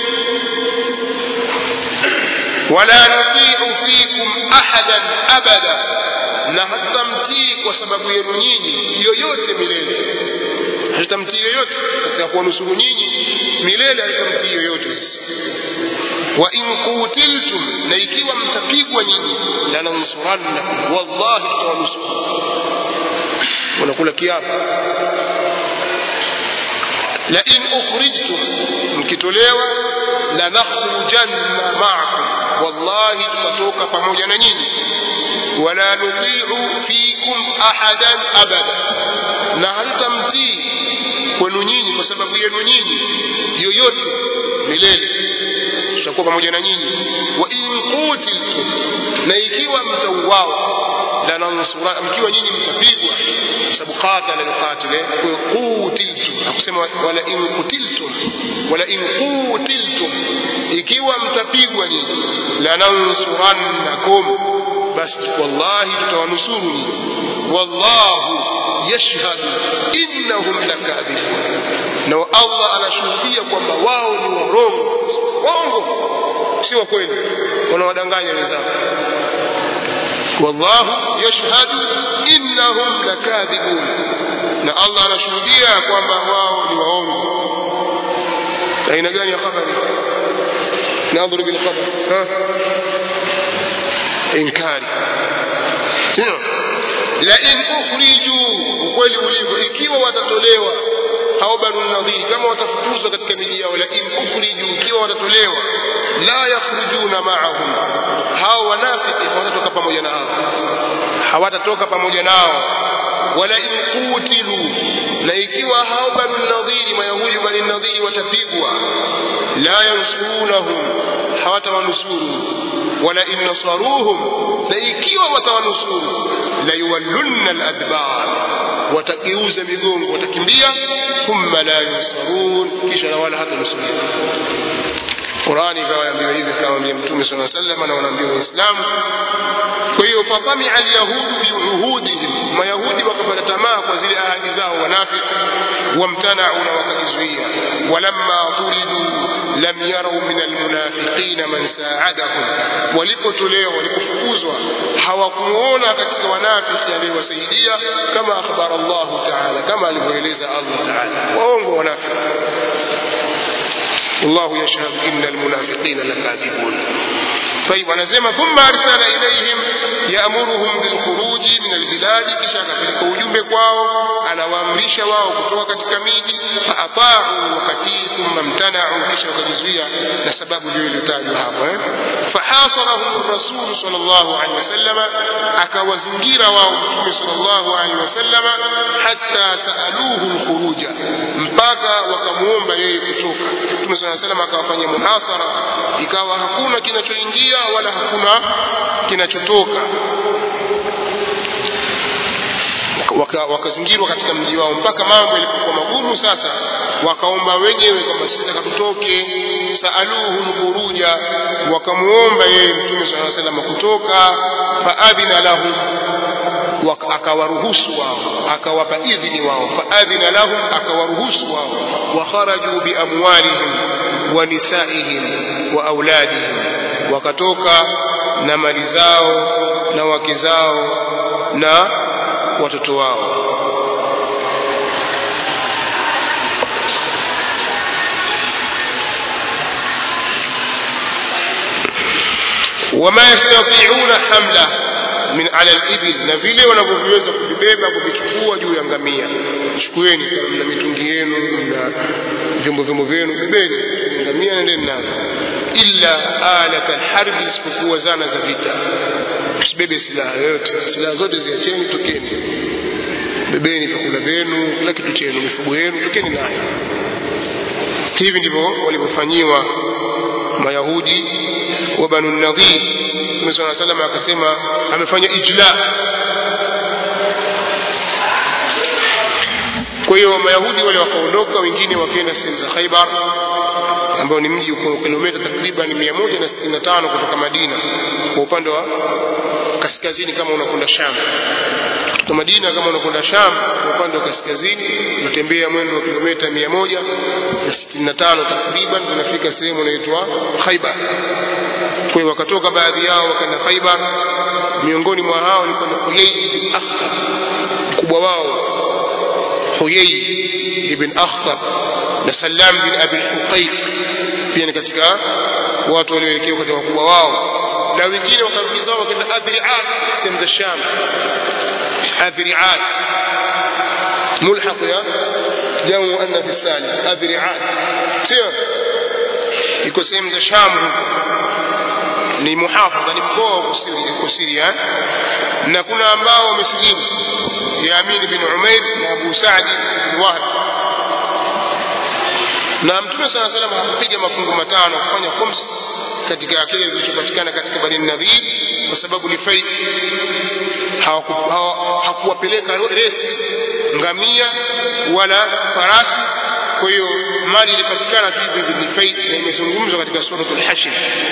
wala nutiu fikum ahadan abada na hatutamtii kwa sababu yenu nyinyi yoyote milele hatutamtii yoyote katika kuwanusuru nyinyi milele hatutamtii yoyote sisi wa in qutiltum na ikiwa mtapigwa nyinyi lanansurannakum wallahi tutawanusuru unakula kiapo la in ukhrijtum mkitolewa lanakhrujanna ma'akum wallahi tutatoka pamoja na nyinyi wala nuti'u fikum ahadan abada na hatutamtii kwenu nyinyi kwa sababu yenu nyinyi yoyote milele tutakuwa pamoja na nyinyi wa in qutiltum na ikiwa mtauawa lanansura mkiwa nyinyi mtapigwa kwa sababu qatala alqatil qutiltum akusema wala in qutiltum wala in qutiltum ikiwa mtapigwa nyinyi lanansurannakum basi wallahi tutawanusuru nyinyi wallahu yashhadu innahum lakadhibun na Allah anashuhudia kwamba wao ni warongo waongo si wa kweli wanawadanganya wenzao wallahu yashhadu innahum lakadhibun na Allah anashuhudia kwamba wao ni waongo aina gani ya habari nadhuru bil khabar ha inkari sio la in ukhriju ukweli ulivyo ikiwa watatolewa hao banu nadhiri kama watafukuzwa katika miji yao la in ukhriju ikiwa watatolewa la yakhrujuna ma'ahum hao wanafiki hawatatoka pamoja na hao hawatatoka pamoja nao wala in qutilu na ikiwa hao banu nadhiri mayahudi banu nadhiri watapigwa la yansurunahum hawatawanusuru wala in nasaruhum na ikiwa watawanusuru la yuwallunna aladbar watageuza migongo watakimbia thumma la yunsarun kisha na wala hata nusurika Qurani ikawaambia hivi kawaambia Mtume صلى الله عليه وسلم na wanaambia Waislamu kwa hiyo fatamia alyahudu biuhudihim mayahudi wakapata tamaa kwa zile ahadi zao wanafiki wamtanau na wakajizuia walamma turidu lam yarau min almunafiqina man saadahum walipotolewa walipofukuzwa hawakumuona katika wanafiki aliyewasaidia kama akhbara Allah taala kama alivyoeleza Allah taala waongo wanafiki والله يشهد إن المنافقين لكاذبون طيب anasema thumma arsala ilayhim yaamuruhum bilkhuruji min albiladi kisha akapeleka ujumbe kwao anawaamrisha wao kutoka katika miji faataau wakatii thumma mtanau kisha wakajizuia na sababu ndio iliyotajwa hapo eh? fahasarahum rasulu sal llahu alehi wasallama akawazingira wao mtume sal llahu alehi wasallama hatta saaluhu lkhuruja mpaka wakamwomba yeye kutoka mtume saa salam akawafanya muhasara ikawa hakuna kinachoingia wala hakuna kinachotoka wakazingirwa waka katika mji wao mpaka mambo yalipokuwa magumu sasa wakaomba wenyewe kwamba sisi taka tutoke saaluhu lkhuruja wakamuomba yeye mtume saa salam kutoka faadhina lahum akawaruhusu wao akawapa idhini wao faadhina lahum akawaruhusu wao wakharaju biamwalihim wa nisaihim wa auladihim wakatoka na mali zao na wake zao na watoto wao wama yastatiuna hamla min ala libil na vile wanavyoviweza kuvibeba kuvichukua juu ya ngamia chukueni mna mitungi yenu mna vyombo vyombo vyenu bebeni ngamia nendeni nazo illa alat alharbi isipokuwa zana za vita msibebe silaha yoyote silaha zote ziacheni tokeni bebeni vyakula vyenu kila kitu chenu mifugo yenu tokeni nayo hivi ndivyo walivyofanyiwa mayahudi wa banu nadhir mtume saa salam akasema amefanya ijla kwa hiyo mayahudi wale wakaondoka wengine wakaenda sehemu za khaibar ambao ni mji uko kilomita takriban 165 kutoka madina kwa upande wa kaskazini kama unakwenda sham kutoka madina kama unakwenda sham kwa upande wa kaskazini unatembea mwendo wa kilomita 165 takriban unafika sehemu inaitwa khaibar kwa hiyo wakatoka baadhi yao wakaenda khaibar miongoni mwa hao ni kuna huyai bin akhtab mkubwa wao huyai ibn akhtab na salam bin abi huqaiq pia ni katika watu walioelekewa katika wakubwa wao na wengine wakarudi zao wakaenda adriat sehemu za sham adriat mulhaq ya jamu muannath salim adriat sio iko sehemu za sham huko ni muhafadha ni mkoa wa Siria na kuna ambao wamesilimu Yamin bin Umair na Abu Saadi bin Wahb na Mtume sala salam hakupiga mafungu matano kufanya khums katika kile kilichopatikana katika Bani Nadhir kwa sababu ni faid hakuwapeleka resi ngamia wala farasi kwa hiyo mali ilipatikana hivi ni faid na imezungumzwa katika suratul hashr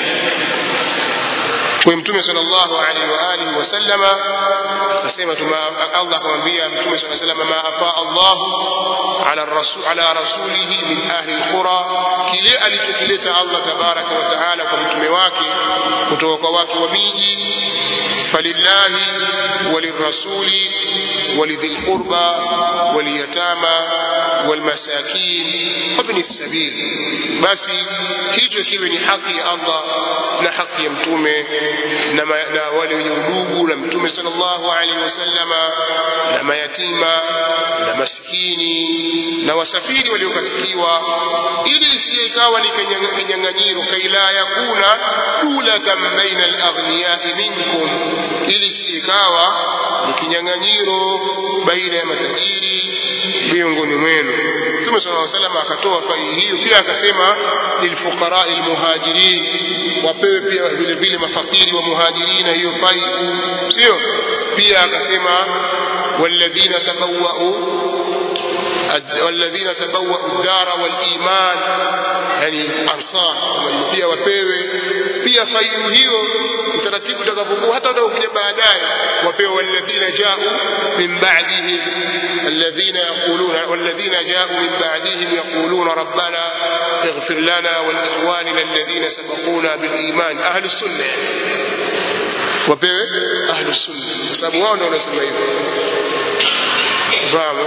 kwa mtume sallallahu alaihi wa alihi wasallama akasema tuma Allah akamwambia mtume sallallahu alaihi wasallam ma afa Allah ala rasul ala rasulihi min ahli alqura kile alichokileta Allah tabaraka wa taala kwa mtume wake kutoka kwa watu wa miji falillahi walirrasuli ولذي القربى واليتامى والمساكين وابن السبيل بس hicho kiwe ni haki ya Allah na haki ya mtume na, ma, na wale wenye udugu na mtume sallallahu alaihi wasallama na mayatima na maskini na wasafiri waliokatikiwa ili isije ikawa ni kinyang'anyiro kaila yakuna dulatan baina alaghniyai minkum ili isije ikawa ni kinyang'anyiro baina ya matajiri miongoni mwenu mtume sala llaw salam akatoa fai hiyo pia akasema lilfuqarai lmuhajirin wapewe pia vile vile mafakiri wa muhajirina hiyo fai sio pia akasema walladhina tabawau والذين تبوأوا الدار والإيمان يعني أنصار pia wapewe pia faidu hiyo utaratibu utakapokuwa hata utakapokuja baadaye wapewe walladhina jau min ba'dihim alladhina yaquluna walladhina jau min ba'dihim yaquluna rabbana اغفر لنا ولإخواننا الذين سبقونا بالإيمان أهل السنة wapewe ahlu sunna kwa sababu wao ndio wanasema hivyo fahamu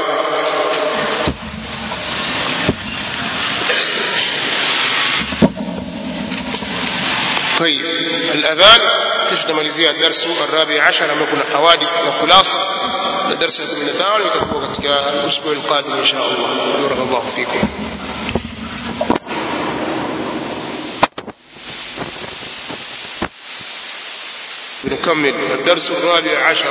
طيب الأذان kisha tutamalizia darsu الرابع عشر ambayo kuna hawadith na khulasa na darsa ya 15 itakuwa katika usbuع القادم إن شاء الله بارك الله فيكم بنكمل الدرس الرابع عشر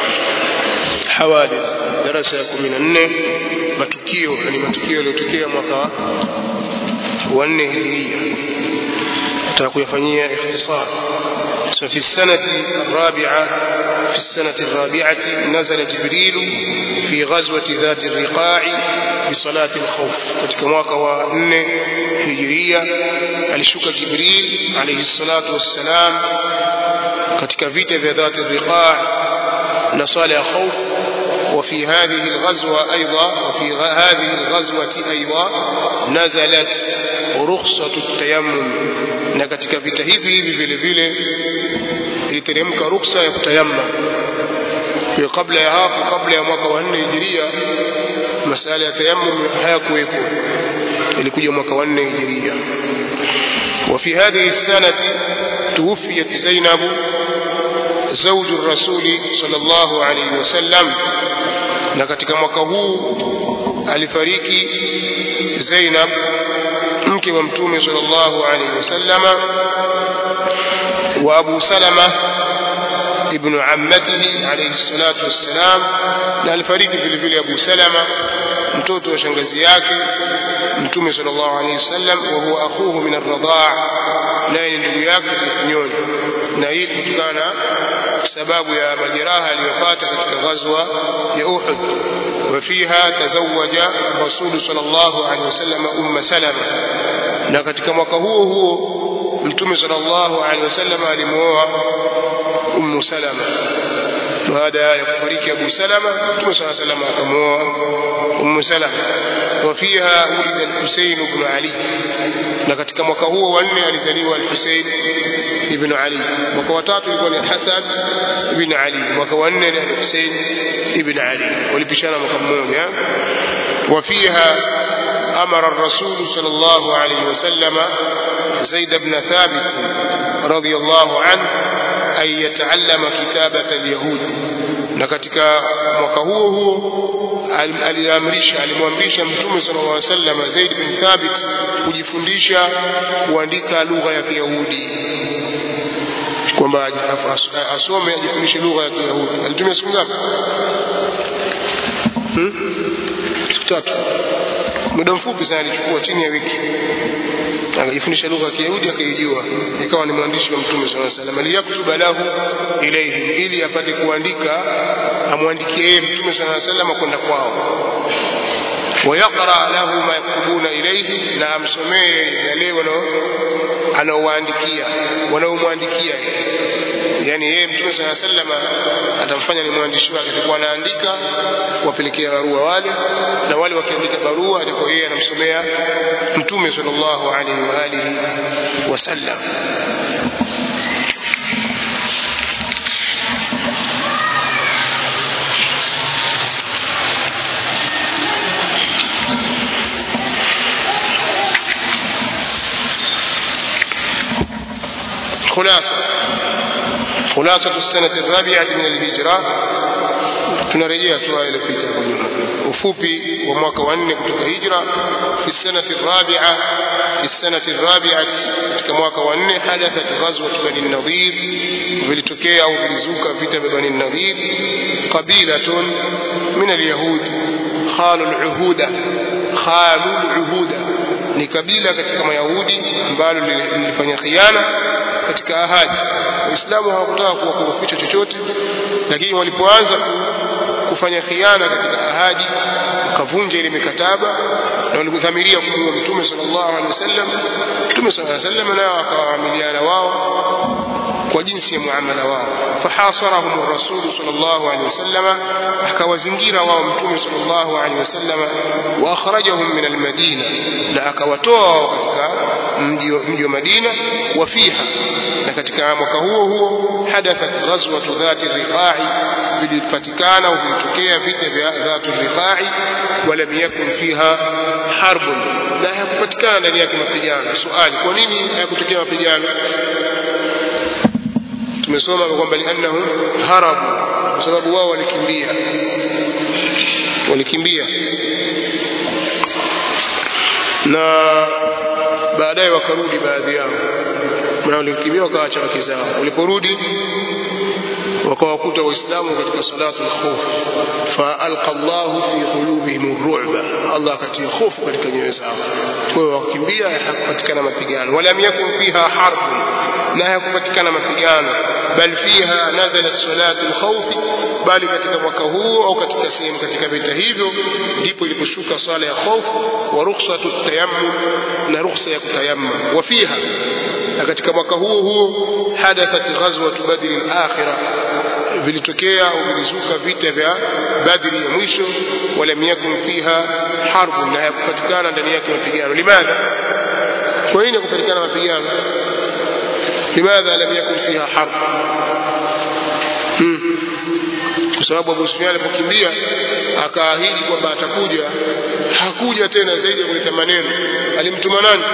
حوادث darasa ya kumi na nne matukio yani matukio yaliyotokea mwaka wa nne hijiria nataka kuyafanyia ikhtisar في السنة الرابعة في السنة الرابعة نزل جبريل في غزوة ذات الرقاع بصلاة الخوف katika mwaka wa nne hijiria alishuka Jibril alayhi salatu wassalam katika vita vya dhati riqa na sala ya khauf وفي هذه الغزوة أيضا وفي هذه الغزوة أيضا نزلت رخصة التيمم na katika vita hivi hivi vile vile iliteremka ruksa ya kutayammam kwa kabla ya hapo kabla ya mwaka wa 4 hijiria masala ya tayammum hayakuwepo ilikuja mwaka wa 4 hijiria وفي هذه السنة توفيت زينب زوج الرسول صلى الله عليه وسلم na katika mwaka huu alifariki Zainab mke wa mtume sallallahu alaihi wasallama wa Abu Salama ibn ammatihi alayhi salatu wassalam na alifariki vile vile Abu Salama mtoto wa shangazi yake mtume sallallahu alayhi wasallam wa huwa akhuhu min ar-radhaa naye ni ndugu yake kinyonyo na hii kutokana sababu ya majeraha aliyopata katika ghazwa ya Uhud وفيها تزوج الرسول صلى الله عليه وسلم أم سلمة na katika mwaka huo huo mtume sallallahu alaihi wasallam alimuoa ummu salama baada ya kufariki abu salama mtume saa salam akamuoa ummu salama wafiha ulida alhusein bnu ali na katika mwaka huo wa nne alizaliwa alhusein ibnu ali mwaka wa tatu ilikuwa ni hasan ibn ali mwaka wa nne ni alhusein ibn ali walipishana mwaka mmoja wafiha أمر الرسول صلى الله عليه وسلم زيد بن ثابت رضي الله عنه أن يتعلم كتابة اليهود na katika mwaka huo huo aliamrisha alimwamrisha mtume sallallahu alaihi wasallam Zaid bin Thabit kujifundisha kuandika lugha ya Kiyahudi kwamba asome ajifundishe lugha ya Kiyahudi alitumia siku ngapi hmm? siku tatu muda mfupi sana alichukua chini ya wiki akajifundisha lugha ya Kiyahudi akaijua ikawa ni mwandishi wa Mtume صلى الله عليه وسلم liyaktuba lahu ilayhim ili apate kuandika amwandikie yeye Mtume صلى الله عليه وسلم kwenda kwao ويقرأ له ما يكتبون إليه na amsomee yale anaowaandikia wanaomwandikia yani yeye mtume saa sallam atamfanya ni mwandishi wake atakuwa anaandika kuwapelekea barua wale na wale wakiandika barua alikuwa yeye anamsomea mtume sallallahu alaihi wa alihi wasallam خلاصة خلاصة السنة الرابعة من الهجرة tunarejea tu ile pita kwa nyuma ufupi wa mwaka wa nne kutoka hijra fi sanati rabia fi sanati rabiati katika mwaka wa nne hadathat ghazwat bani nadhir vilitokea au vilizuka vita vya bani nadhir qabilatun min alyahud khalu aluhuda khalu aluhuda ni kabila katika mayahudi ambalo lilifanya khiana katika ahadi waislamu hawakutaka kuwakorofisha chochote lakini walipoanza kufanya khiana katika ahadi wakavunja ile mikataba na walipodhamiria kumuua mtume sallallahu alaihi wasallam mtume sallallahu alaihi wasallam nao akawaamiliana wao kwa jinsi ya muamala wao fahasarahum rasul sallallahu alaihi wasallam akawazingira wao mtume sallallahu alaihi wasallam wa akhrajahum min almadina na akawatoa wao katika mji wa Madina wa fiha na katika mwaka huo huo hadathat ghazwatu dhati riqa'i vilipatikana au vilitokea vita vya dhati riqa'i walam yakun fiha harbun na hakupatikana ndani yake mapigano swali kwa nini hayakutokea mapigano tumesoma kwamba liannahum harabu kwa sababu wao walikimbia walikimbia na baadaye wakarudi baadhi yao na walikimbia wakaacha wake zao waliporudi wakawakuta waislamu katika salatu lkhuf faalqa llahu fi qulubihim ruba allah akatia hofu katika nyoyo zao kwa hiyo wakimbia hakupatikana mapigano walam yakun fiha harbun na hayakupatikana mapigano bal fiha nazalat salatu lkhaufi bali katika mwaka huo au katika sehemu katika vita hivyo ndipo iliposhuka swala ya hofu wa rukhsatu tayammum na rukhsa ya kutayammum wa fiha na katika mwaka huo huo hadathat ghazwatu badri al-akhirah vilitokea au vilizuka vita vya badri ya mwisho walam yakun fiha harbu na hayakupatikana ndani yake mapigano limadha kwa nini hakupatikana mapigano limadha lam yakun fiha harb hmm. kwa sababu Abu Sufyan alipokimbia akaahidi kwamba atakuja hakuja tena zaidi ya kuleta maneno alimtuma nani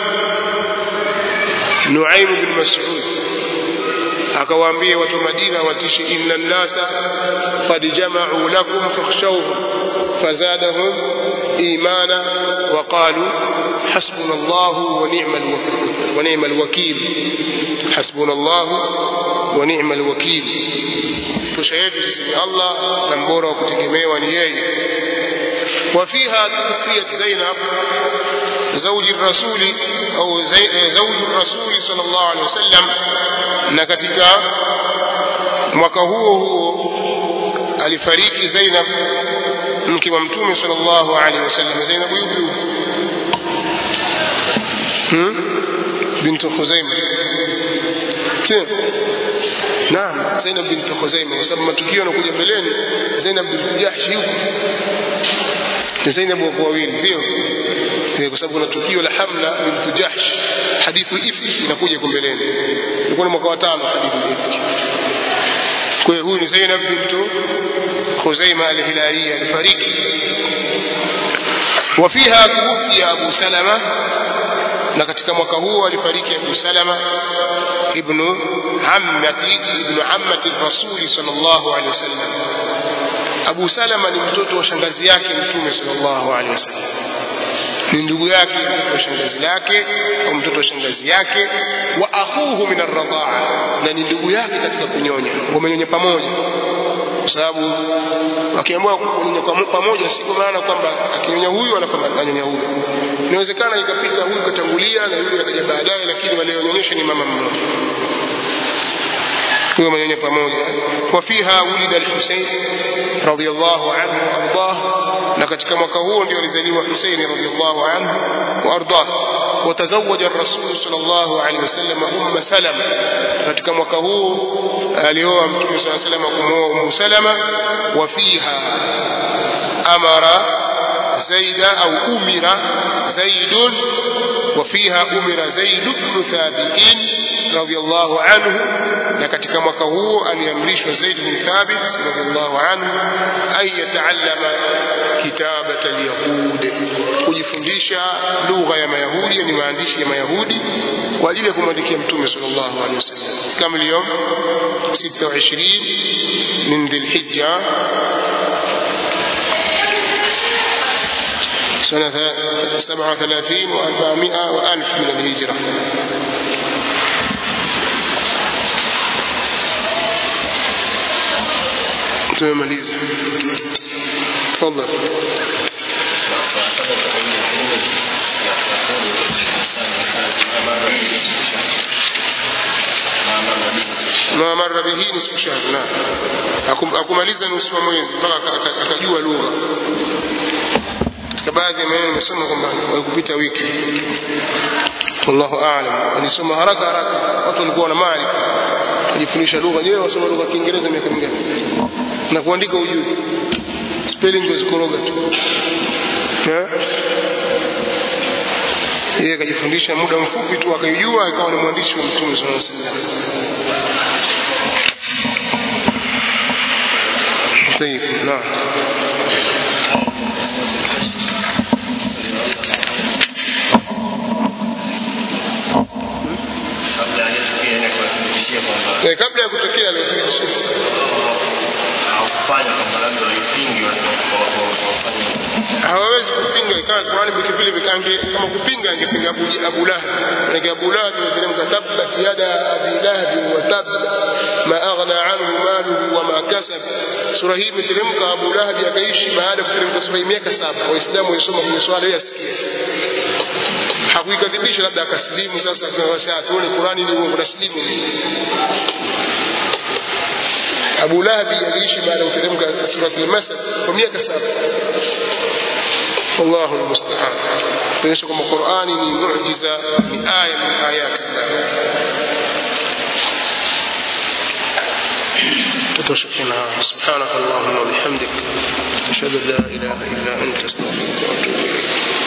Nuaim bin Mas'ud akawaambia watu wa Madina watishi inna nnasa qad jama'u lakum fakhshawhum fazadahum imana wa qalu hasbuna Allah wa ni'mal wakil wa ni'mal wakil hasbuna Allah wa ni'mal wakil tosha yetu sisi ni Allah na mbora wa kutegemewa ni yeye وفيها توفيت زينب زوج الرسول أو زوج الرسول صلى الله عليه وسلم na katika mwaka huo huo alifariki Zainab mke wa mtume sallallahu alaihi wasallam Zainab yupi hmm? bintu Khuzaima sio naam Zainab bintu Khuzaima kwa sababu matukio yanakuja mbeleni Zainab bintu Jahsh yuko ni Zainab wako wawili sio kwa sababu kuna tukio la Hamla bintu Jahsh hadithu ifki inakuja huko mbeleni ilikuwa ni mwaka wa tano hadithu ifki kwa hiyo huyu ni Zainab bintu Khuzaima al-Hilaliya alifariki وفيها توفي أبو سلمة na katika mwaka huo alifariki Abu Salama ibnu ammati ibnu ammati rasuli sallallahu alaihi wasallam Abu Salama ni mtoto wa shangazi yake Mtume sallallahu alaihi wasallam ni ndugu yake mtoto wa shangazi lake au mtoto wa shangazi yake wa akhuhu min arradhaa na ni ndugu yake katika kunyonya wamenyonya pamoja kwa sababu wakiamua kunyonya pamoja si kwa maana kwamba akinyonya huyu ananyonya huyu inawezekana ikapita huyu katangulia na yule akaja baadaye lakini walionyonyesha ni mama mmoja huyo manyonya pamoja wafiha wulida al-Husayn radiyallahu anhu ardah na katika mwaka huo ndio alizaliwa Husayn radiyallahu anhu wa ardah وتزوج الرسول صلى الله عليه وسلم أم سلمة katika mwaka huu alioa mtume صلى الله عليه وسلم kumwoa Umm Salama وفيها أمر زيد أو أمر زيد وفيها أمر زيد بن ثابت رضي الله عنه na katika mwaka huo aliamrishwa Zaid bin Thabit radhiallahu anhu ay yataallama kitabat alyahud kujifundisha lugha ya mayahudi ni maandishi ya mayahudi kwa ajili ya kumwandikia mtume sallallahu alaihi wasallam kama leo 26 min dhilhijja سنة 37 و400 وألف من الهجرة tumemaliza tafadhali ma marra bihi nisfu shahr na akumaliza nusu wa mwezi mpaka akajua lugha katika baadhi ya maneno nimesoma kwamba walikupita wiki wallahu aalam alisoma haraka haraka watu walikuwa na maarifa kujifundisha lugha je wasoma lugha ya Kiingereza miaka mingapi na kuandika ujui spelling wazikoroga tu yeye akajifundisha muda mfupi tu akaijua akawa ni mwandishi wa mtume sallallahu alaihi wasallam طيب نعم kabla ya kutokea hawawezi kupinga ikawa Qur'ani vile vile vikange kama kupinga angepinga Abu, Abu Lahab na Abu Lahab imeteremka tabbat yada abi lahab wa tab ma aghna anhu maluhu wa ma kasab sura hii imeteremka Abu Lahab akaishi baada ya kuteremka sura hii miaka saba waislamu walisoma kwenye swala yasikia hakuikadhibisha labda akasilimu sasa sasa tuone Qur'ani ni uongo nasilimu Abu Lahab aliishi baada ya kuteremka sura al-Masad kwa miaka saba والله المستعان kuonyesha kwamba Qur'ani ni muujiza ni aya min ayati تتوشكنا سبحانك اللهم وبحمدك أشهد أن لا إله إلا أنت أستغفرك وأتوب إليك